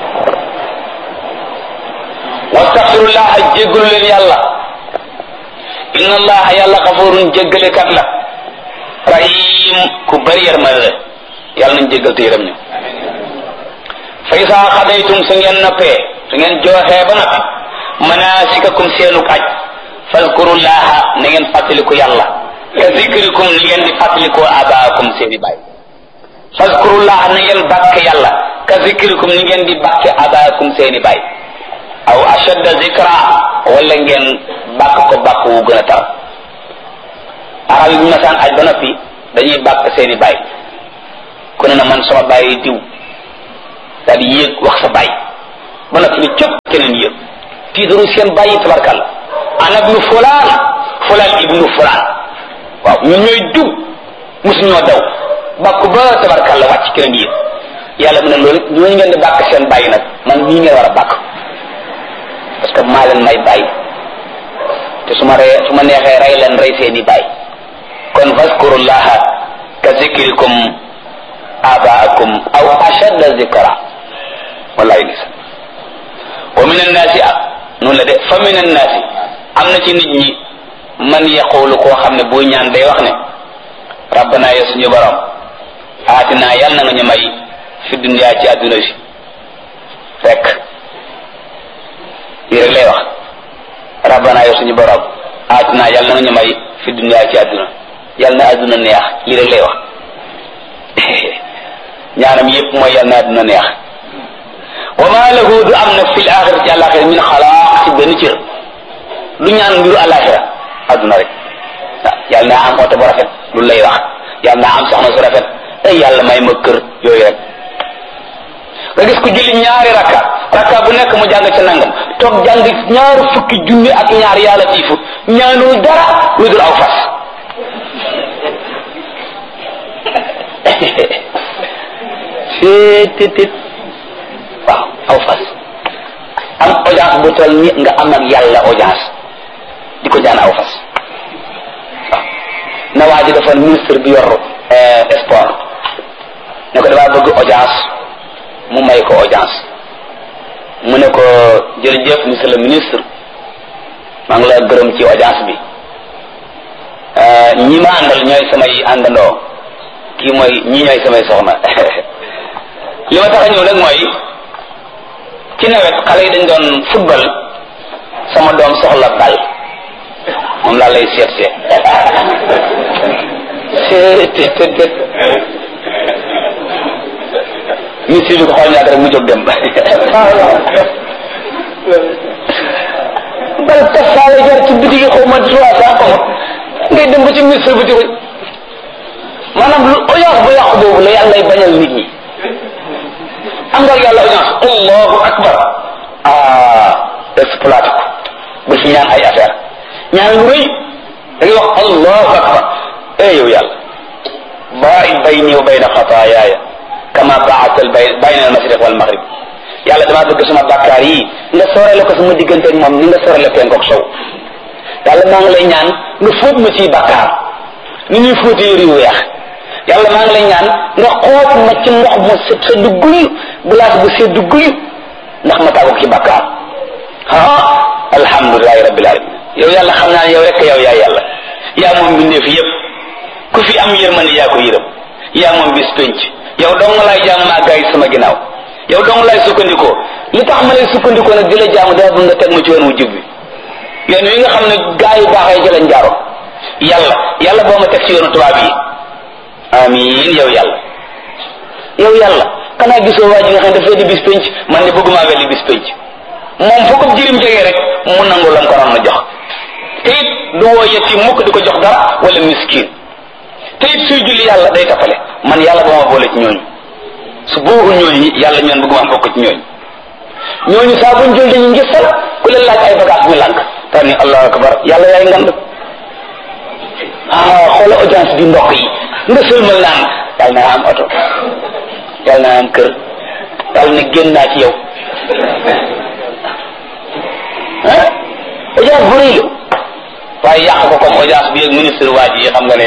S2: wastaxfirullaha jéggalu leen yàlla inna allaha yàlla xafurun jéggalekat la rahim ku bari yërmande la yàlla nañ jéggal te yërëm ñu fa isaa xadaytum su ngeen noppee su ngeen jooxee ba noppi manasikakum seenuk aj fazkurullaha na ngeen fàttaliku yàlla ka zikrikum ni ngeen di fàttalikoo abaakum seeni baay fazkurullaha na ngeen bàkk yàlla ka zikrikum ni ngeen di bàkke abaakum seeni baay aw ashadda zikra wala ngeen bàkk ko bàkk wu gën a tar arab yi bu masaan aj ba noppi dañuy bàkk seeni baay ku ne na man sama bàyyi diw daal di yéeg wax sa bàyyi ba noppi ni cëpp keneen yéeg tiitaru seen bàyyi tabarkàlla ana ibnu fulaan fulaan ibnu fulaan waaw ñun ñooy dug mosu ñoo daw bàkku ba tabarkàlla wàcc keneen yéeg yàlla mu ne loolu ñooñu ngeen di bàkk seen bàyyi nag man nii ngeen war a bàkk parce que maa leen may bàyyi te su ma ree su ma neexee rey leen rey seeni bàyyi kon faskurullaha ka zikrikum abaakum aw ashadda zikra wallahi lisa wa min annaasi ah noonu la de fa min annaasi am na ci nit ñi man yaqulu koo xam ne buy ñaan day wax ne rabbana ya suñu borom aatina yàlla na nga ñu may fi dunya ci àdduna si fekk lii rek lay wax rabbana ya suñu borom aatina yàlla na nga ñu may fi dunya ci àdduna yàlla na àdduna neex lii rek lay wax ñaanam yépp mooy yàlla na àdduna neex wa ma lahu du am nag fil axira ci àlaxira min xalaaq ci benn cër du ñaan mbiru àlaxira àdduna rek waaw yàlla naa am oto bu rafet lu lay wax yàlla naa am soxna su rafet ay yàlla may ma kër yooyu rek nga gis ko julli ñaari rakka rakka bu nekk mu jàng ci nangam toog jàng ñaari fukki junni ak ñaar yàlla tiifu ñaanul dara lu dul aw fas seetetet waaw aw fas am audience bu toll ni nga am ak yàlla audience di ko jaan aw fas waaw na waa ji dafa ministre bi yor sport ne ko damaa bëgg audience mu may ko audience mu ne ko jërëjëf monsieur le ministre maa ngi la gërëm ci audience bi ñi ma àndal ñooy samay àndandoo kii mooy ñi ñooy samay soxna li ma tax a ñëw nag mooy ci nawet xale yi dañ doon football sama doom soxla bal moom laa lay seet seet seet seet seet ministre bi ko xool ñaata rek mu jóg dem bal tasaale jar ci bitigi xaw ma trois cent xaw ngay dem ba ci ministre bi di ko maanaam lu audience bu yàqu boobu la yàlla lay bañal nit ñi am nga yàlla audience allahu akbar ah exploité ko ba ci ñaan ay affaire ñaan lu rëy da ngay wax allahu akbar eh yow yàlla baa'id bayni wa bayna xataayaaya kama ba'adta bayna al-mashriq wal maghrib yàlla damaa bëgg sama bàkkaar yi nga sorale ko sama diggante ak moom ni nga sorale penk ak sow yàlla maa ngi lay ñaan nga fóot ma ciy bàkkaar ni ñuy fóote yëri yu weex yàlla maa ngi lay ñaan nga xoot ma ci ndox mu set sa dugguyu glace bu sedd dugguyu ndax ma tàggu ci bàkkaar ah alhamdulilahi rabbil alamin yow yàlla xam naa ne yow rek yow yaa yàlla yaa moom mbindeef yépp ku fi am yërmande yaa ko yërëm yaa moom bis penc yow dong laay jaamu maa gaay sama ginnaaw yow dong laay sukkandikoo li tax ma lay sukkandikoo nag di la jaamu dama bëgg nga teg ma ci yoon wu jub bi yoon wi nga xam ne gaa yu baax yi jëlañ jaaro yàlla yàlla boo ma teg ci yoonu tubaab yi amin yow yàlla yow yàlla xanaa gisoo waa ji nga xam ne dafay di bis penc man ne bëgguma wel di bis penc moom foo ko jirim jege rek mu nangu lam ko ram na jox te it du woo yetti mukk di ko jox dara wala miskin te it suy julli yàlla day tappale man yàlla ba ma boole ci ñooñu su boobu ñooñu yàlla ñoon bëgguma bokk ci ñooñu ñooñu saa buñ jël dañu ngir sal ku leen laaj ay bagage ñu lànk tar ni allahu akbar yàlla yaay ngand ah xoola audience bi mbokk yi nga sëlmal naan yàlla na am oto yàlla na am kër yàlla na génn naa ci yow ah audience bu rëy la waaye yàq ko comme audience bi ak ministre waa ji xam nga ne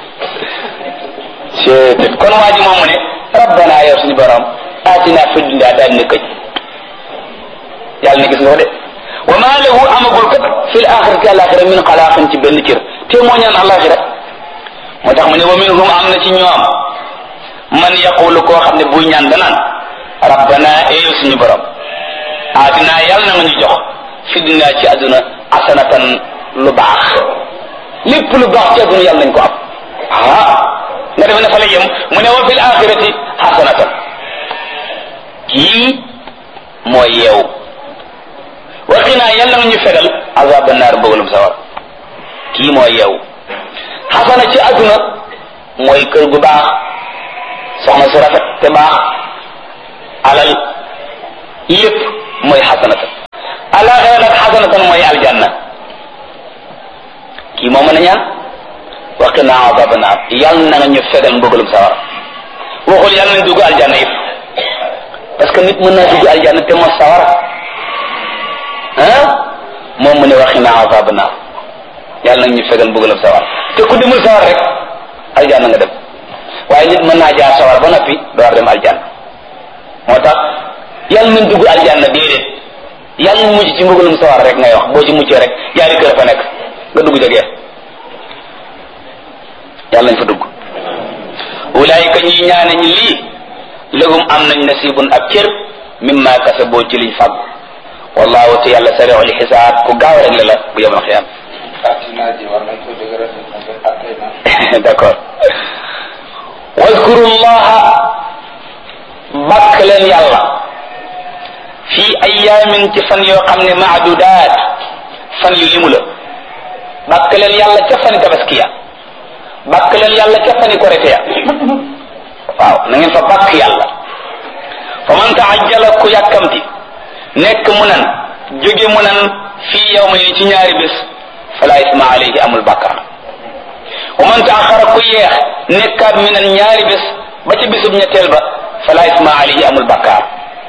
S2: c'est kon waa ji moom mu ne rabbana yow suñu borom aatina fi dunya daal ne këj yàlla ne gis nga ko de wa ma lahu amagul kat fil axirati alaxira min xalaaqin ci benn cër te moo ñaan alaxira moo tax mu ne wa minhum am na ci ñoom man yaqulu koo xam ne buy ñaan danaan rabbana eeyu suñu borom aatina yàlla na nga ñu jox fi dunya ci àdduna asanatan lu baax lépp lu baax ci àdduna yàlla nañ ko am ah nga defe ne fa la yem mu ne wa fil axirati xasanatan kii mooy yeew waxinaa yàlla nga ñu fegal azaba naar bëggalum sawar kii mooy yeew xasana ci àdduna mooy kër gu baax soxna su rafet te baax alal lépp mooy xasanatan alaxira nag xasanatan mooy aljanna kii moo mën a ñaan waqina azaba naar yàlla na nga ñu fegal mbugalum sawar waxul yàlla nañ dugg aljanna yëpp parce que nit mën naa dugg aljanna te mos sawar ah moom mu ne waqina azaba naar yàlla nag ñu fegal mbugalum sawar te ku demul sawar rek aljanna nga dem waaye nit mën naa jaar sawar ba noppi door dem aljanna moo tax yàlla nañ dugg aljanna déedéet yàlla nañ mujj ci mbugalum sawar rek ngay wax boo ci muccee rek yaari kër fa nekk nga dugg jegee yàlla nañ fa dugg ulaayika ñi ñaane ñi lii lahum am nañ nasibun ab cër mimma kasaboo ci liñ fàggu wallahu te yàlla sariul xisaab ku gaaw rek la la bu yemal xiyam d'accord wadkuru llaha bàkk leen yàlla fii ayaamin ci fan yoo xam ne maadudaat fan yu limu la bàkk leen yàlla ca fani tabaskiya bàkk leen yàlla ca fani korite ya waaw na ngeen fa bàkk yàlla fa man taajjala ku yàkkamti nekk mu nan jóge mu nan fii yow ma ci ñaari bés fala isma alayhi amul bàkkaar wa man taaxara ku yeex nekkaat mi nan ñaari bés ba ci bésub ñetteel ba fala isma alayhi amul bàkkaar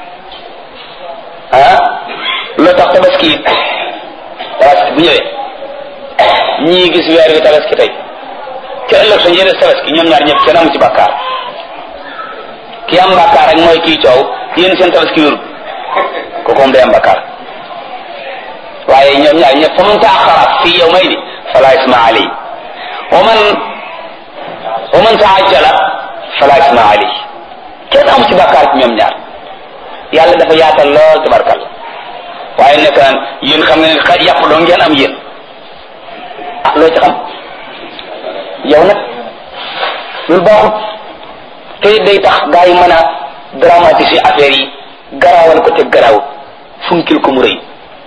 S2: ah loo tax tabaski it tabaski bu ñëwee ñii gis weer wi tabaski tey ca ëllëg sa njëriñ tabaski ñoom ñaar ñëpp kenn amu ci bàkkaar ki am bàkkaar rek mooy kii coow yéen seen tabaski wérut kooku moom day am bàkkaar waaye ñoom ñaar ñëpp fa man taaxara fii yow may ni fala isma alayhi wa man wa man taajjala fala isma alayhi kenn amu ci bàkkaar ci ñoom ñaar yàlla dafa yaatal lool tabarkalla waaye nekk naan yéen xam ngeen xa yàpp doo ngeen am yéen ah loo ci xam yow nag loolu baaxut te day tax gaa yi mën a dramatiser affaire yi garaawal ko te garaaw funkil ko mu rëy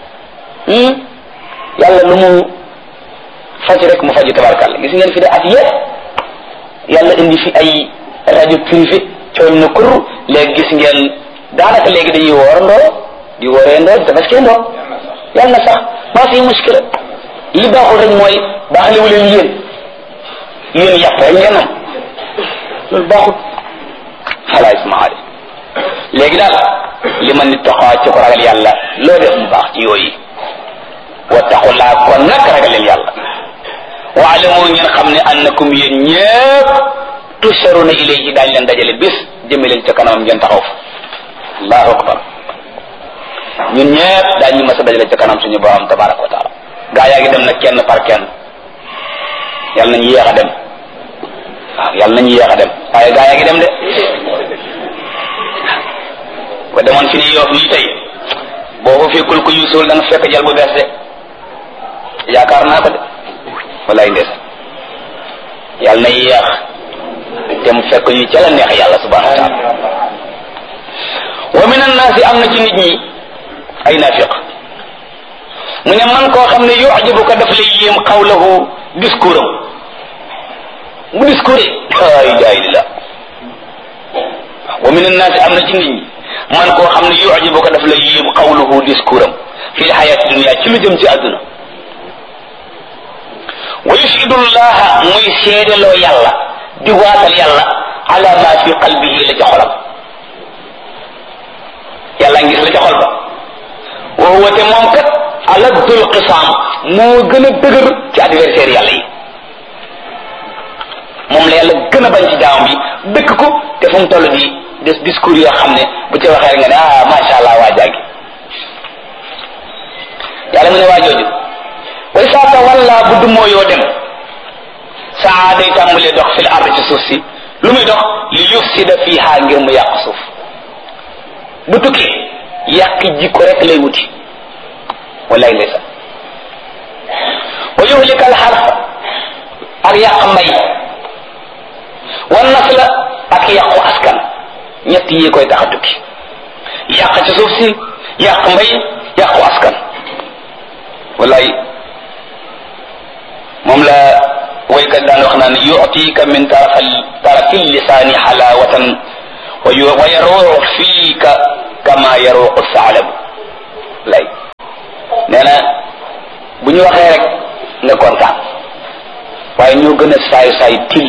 S2: yàlla lu mu faj rek mu faju tabarkalla gis ngeen fi de at yëpp yàlla indi fi ay rajo privé cooñ na kur léegi gis ngeen daanaka léegi dañuy woorandoo di wooreendoo di tabaskendoo yàlla na sax maa fi muskila li baaxul rek mooy baaxlewu leen yéen yéen yàpp rek ngeen am loolu baaxul xalaa ismaali léegi daal li ma nit taxawaat ci ko ragal yàlla loo def mu baax ci yooyu wattaqullaa kon nag ragal leen yàlla waalamu ngeen xam ne annakum yéen ñëpp tusharuna ilayhi daañ leen dajale bis jëme leen ca kanamam ngeen taxaw fa allahu akbar ñun ñëpp daañu mas a dajale ca kanam suñu borom tabaraka wa taala gaa yaa ngi dem nag kenn par kenn yàlla nañu yéex a dem waaw yàlla nañu yéex a dem waaye gaa yaa ngi dem de ba demoon fi ni yoof nii tey boo ko fekkul ko yuusul da nga fekk jal bu bees de yaakaar naa ko de walaay ndes yàlla na yéex te mu fekk ñu ca la neex yàlla subhanahu wa taala wa min annaasi am na ci nit ñi ay naafiq mu ne man koo xam ne yujibuka daf lay yéem xawlahu discours am bu discours ay jaay la wa min annaasi am na ci nit ñi man koo xam ne yujibuka daf lay yéem xawlahu discours am fi lxayaati dunia ci lu jëm ci àdduna wa yushidu llaha muy seedeloo yàlla di waatal yàlla ala ma fi qalbihi la ca xolam yàlla ngis la ca xol ba wa huwa te moom kat aladul qisaam moo gën a dëgër ci adversaire yàlla yi moom la yàlla gën a bañ ci jaamam bi dëkk ko te fu mu toll di des discours yoo xam ne bu ci waxee rek nga ne ah macha allah waa jàngi yàlla mu ne waa jooju way saa tawalla bu dummoo yoo dem saa day tàmbalee dox fil ard ci suuf si lu muy dox li yufsida fiha ngir mu yàq suuf bu tukkee yàq jikko rek lay wuti wallaay ndeysaan wa yuhlika al harfa ak yàq mbay wan nasla ak yàqu askan ñett yi koy tax a tukki yàq ci suuf si yàq mbay yàqu askan wallaay moom la waykat daan wax naan yu'tika min tarafal tarafi lisaani xalaawatan wa yu wa yaruux fiika kama yaruuqu saalab lay nee na bu ñu waxee rek nga kontaan waaye ñoo gën a saay saay till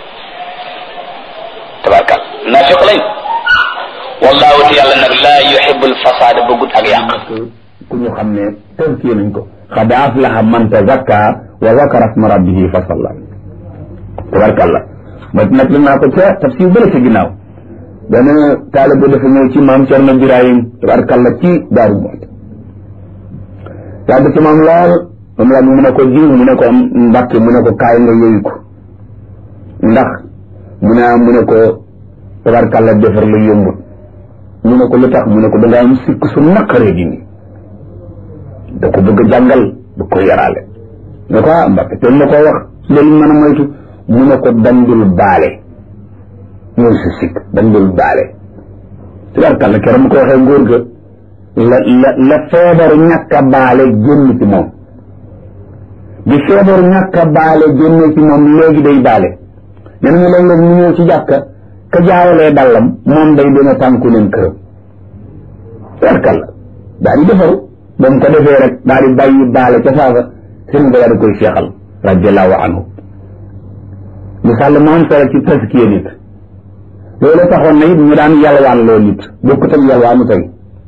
S2: tabarkal naafiq lañ wallahu te yàlla nag laa yuhibbul fasaada bëggut ak yàq
S3: ku ñu xam ne tënkee nañ ko xad aflaha man tazakka wa zakara asma rabbihi fa salla tabarkalla ma nag la naa ko ca tafsir bële ci ginnaaw benn taalibe dafa ñëw ci maam Cerno Birahim tabarkalla ci daaru Muxti yàgg ci maam lool moom la mu ne ko jiw mu ne ko mbàkke mu ne ko kaay nga yooyu ko ndax mu ne mu ne ko tabarkalla defar la yombut mu ne ko lu tax mu ne ko da nga am sikk su naqaree di nii da ko bëgg a jàngal bu ko yaraale ne ko ah mbàkke te ma koo wax loolu mën a moytu mu ne ko dandul baale ñooy si sikk dandul baale tabarkalla keroog mu ko waxee ngóor ga la la la feebaru ñàkk a baale génn ci moom bi feebaru ñàkk a baale génn ci moom léegi day baale nee nañu léeg-léeg ñu ñëw ci jàkka ka jaawalee dallam moom day dina tànku leen këram tabarkalla daa di defaru ba mu ko defee rek daa di bàyyi baale ca saaga sëriñ ba daa di koy seexal radiallahu anhu misaal mu am solo ci taskiya nit loolu taxoon na it ñu daan yalwaan loo nit bokkut ak yalwaanu tey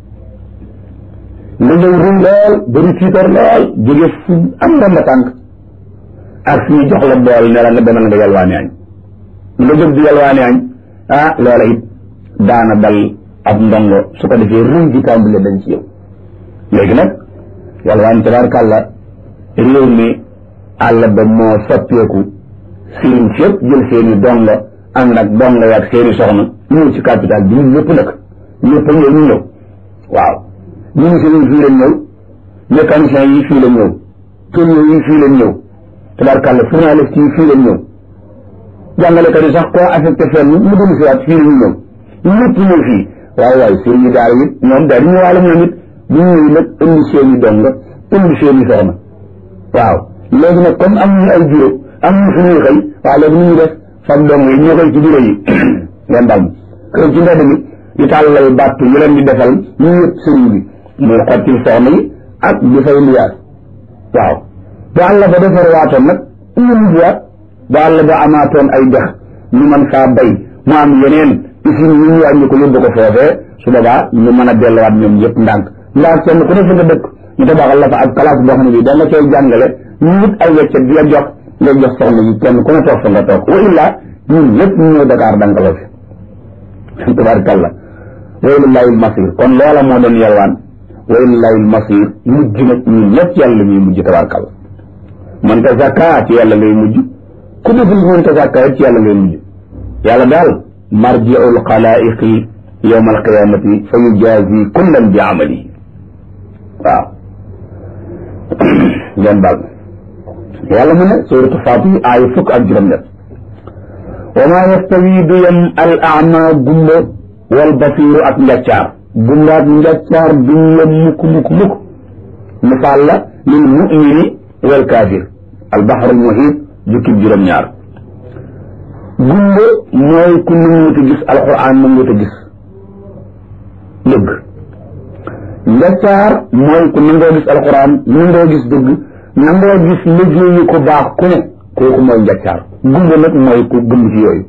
S3: nga ñëw ruy lool bëri tiitar lool jóge fu am nga tànk ak suñu jox la bool ne la nga demal nga yalwaani añ nga jóg di yalwaani añ ah loola it daana dal ab ndongo su ko defee ruy di tàmbale dañ ci yow léegi nag yalwaan tabarkàlla réew mi àll ba moo soppeeku sëriñ si yëpp jël seeni dongo ànd ak dongo yaag seeni soxna ñëw ci capital bi ñun ñëpp nag ñëpp ñëw ñu ñëw waaw ministres yi fii lañ ñëw mécaniciens yi fii lañ ñëw tourneurs yi fii lañ ñëw tabarkàlla journalistes yi fii lañ ñëw jàngalekat yi sax koo affecté fenn mu dul si waat fii lañu ñëw ñëpp ñëw fii waaye waaye sëriñ yi daal it ñoom daal di ñëwaale ñoom it bu ñu ñëw nag indi seeni dong indi seeni soxna waaw léegi nag comme am ñu ay bureau am ñu fu ñuy xëy waaw léegi nu ñu def fab dong yi ñoo koy ci bureau yi ngeen dal kër ci mbedd mi di tàllal bàttu ñu leen di defal ñu yëpp sëriñ bi muy xottil soxna yi ak di fay liyaas waaw bu àll ba defar waatoon nag ñu liyaat bu àll ba amaatoon ay dex ñu mën faa bay mu am yeneen usine yi ñu wàññi ko yóbbu ko foofee su boobaa ñu mën a delluwaat ñoom ñëpp ndànk ndax kenn ku ne fi nga dëkk ñu tabaxal la fa ak classe boo xam ne bii da nga koy jàngale ñu wut ay weccet di la jox nga jox soxna yi kenn ku ne toog fa nga toog wa illa ñun ñëpp ñu ñëw Dakar dankaloo fi tabarakallah wa ilallahi almasir kon loola moo doon yalwaan wa ilallahi almasir mujj nag ñun ñëpp yàlla ñuy mujj tabarakallah man ta zakka ci yàlla ngay mujj ku deful man ta zakka ci yàlla ngay mujj yàlla daal marji'ul xalaiqi yowma alqiyamati fa yujazi kullan bi amalihi waaw ngeen baal yàlla mu ne suratu Fatir aaya fukk ak juróom-ñett wa maa yastawi du yem al ama gumba wal basiru ak njaccaar gumba ak njaccaar duñ yem mukk mukk mukk misaal la lil mumini wal kaafir al baxrul muhiit jukkib juróom-ñaar gumba mooy ku nanguwut a gis alquran nanguwut a gis dëgg njaccaar mooy ku nangoo gis alquran nangoo gis dëgg nangoo gis liggéeyu ko baax ku ne kooku mooy njaccaar gumba nag mooy ku gëm ci yooyu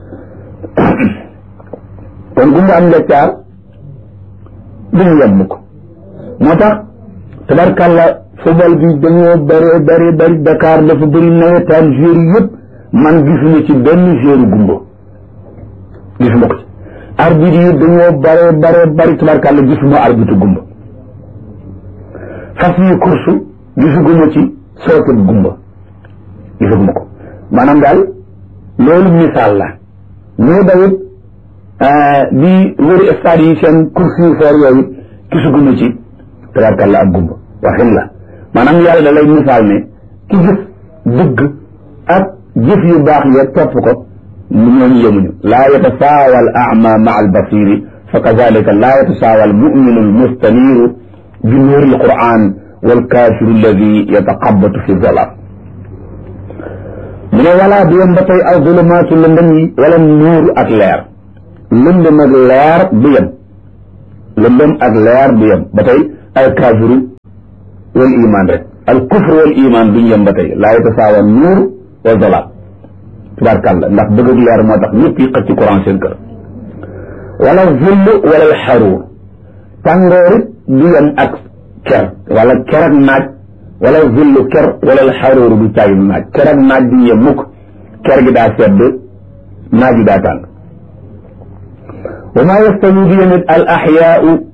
S3: kon gumba am njaccaar duñu yem ko moo tax tabarkàlla football bi dañoo bëri bëri bëri Dakar dafa bëri nawetaan joueur yëpp man gisuma ci benn joueur gumba gisuma ko ci arbitre yi dañoo bare bare bari tabarkàlla gisuma arbitre gumba fas yi course gisuguma ci sooket gumba gisuguma ko maanaam daal loolu misaal la ñu dawit di wëri stade yi seen course yu foor yooyu gisuguma ci tabarkàlla ak gumba waxin la maanaam yàlla da lay misaal ne ki gis dëgg ak jëf yu baax ya topp ko ñooñu yemuñu laa yatasaawa al ama maa al basiri fa kazalika laa yatasaawa al muminu al mustaniru bi nuuri al quran wal kaafiru alladi yataqabatu fi zalaam mu ne walaa du yem ba tey al zulumaatu lëndëm yi wala nuur ak leer lëndëm ak leer du yem lëndëm ak leer du yem ba tey al kaafiru wal iman rek al kufr wal iman duñ yem ba tey laa yatasaawa nuur wa zalaam tubaarkàlla ndax bëgg ak leer moo tax ñëpp yi xëcc courant seen kër wala zull wala al xaruur tàngoor it du yem ak ker wala ker ak naaj wala zull ker wala al xaruur du caagi naaj ker ak naaj duñ yem mukk ker gi daa sedd naaj yi daa tàng wa maa yastawi bi yemit al axyaau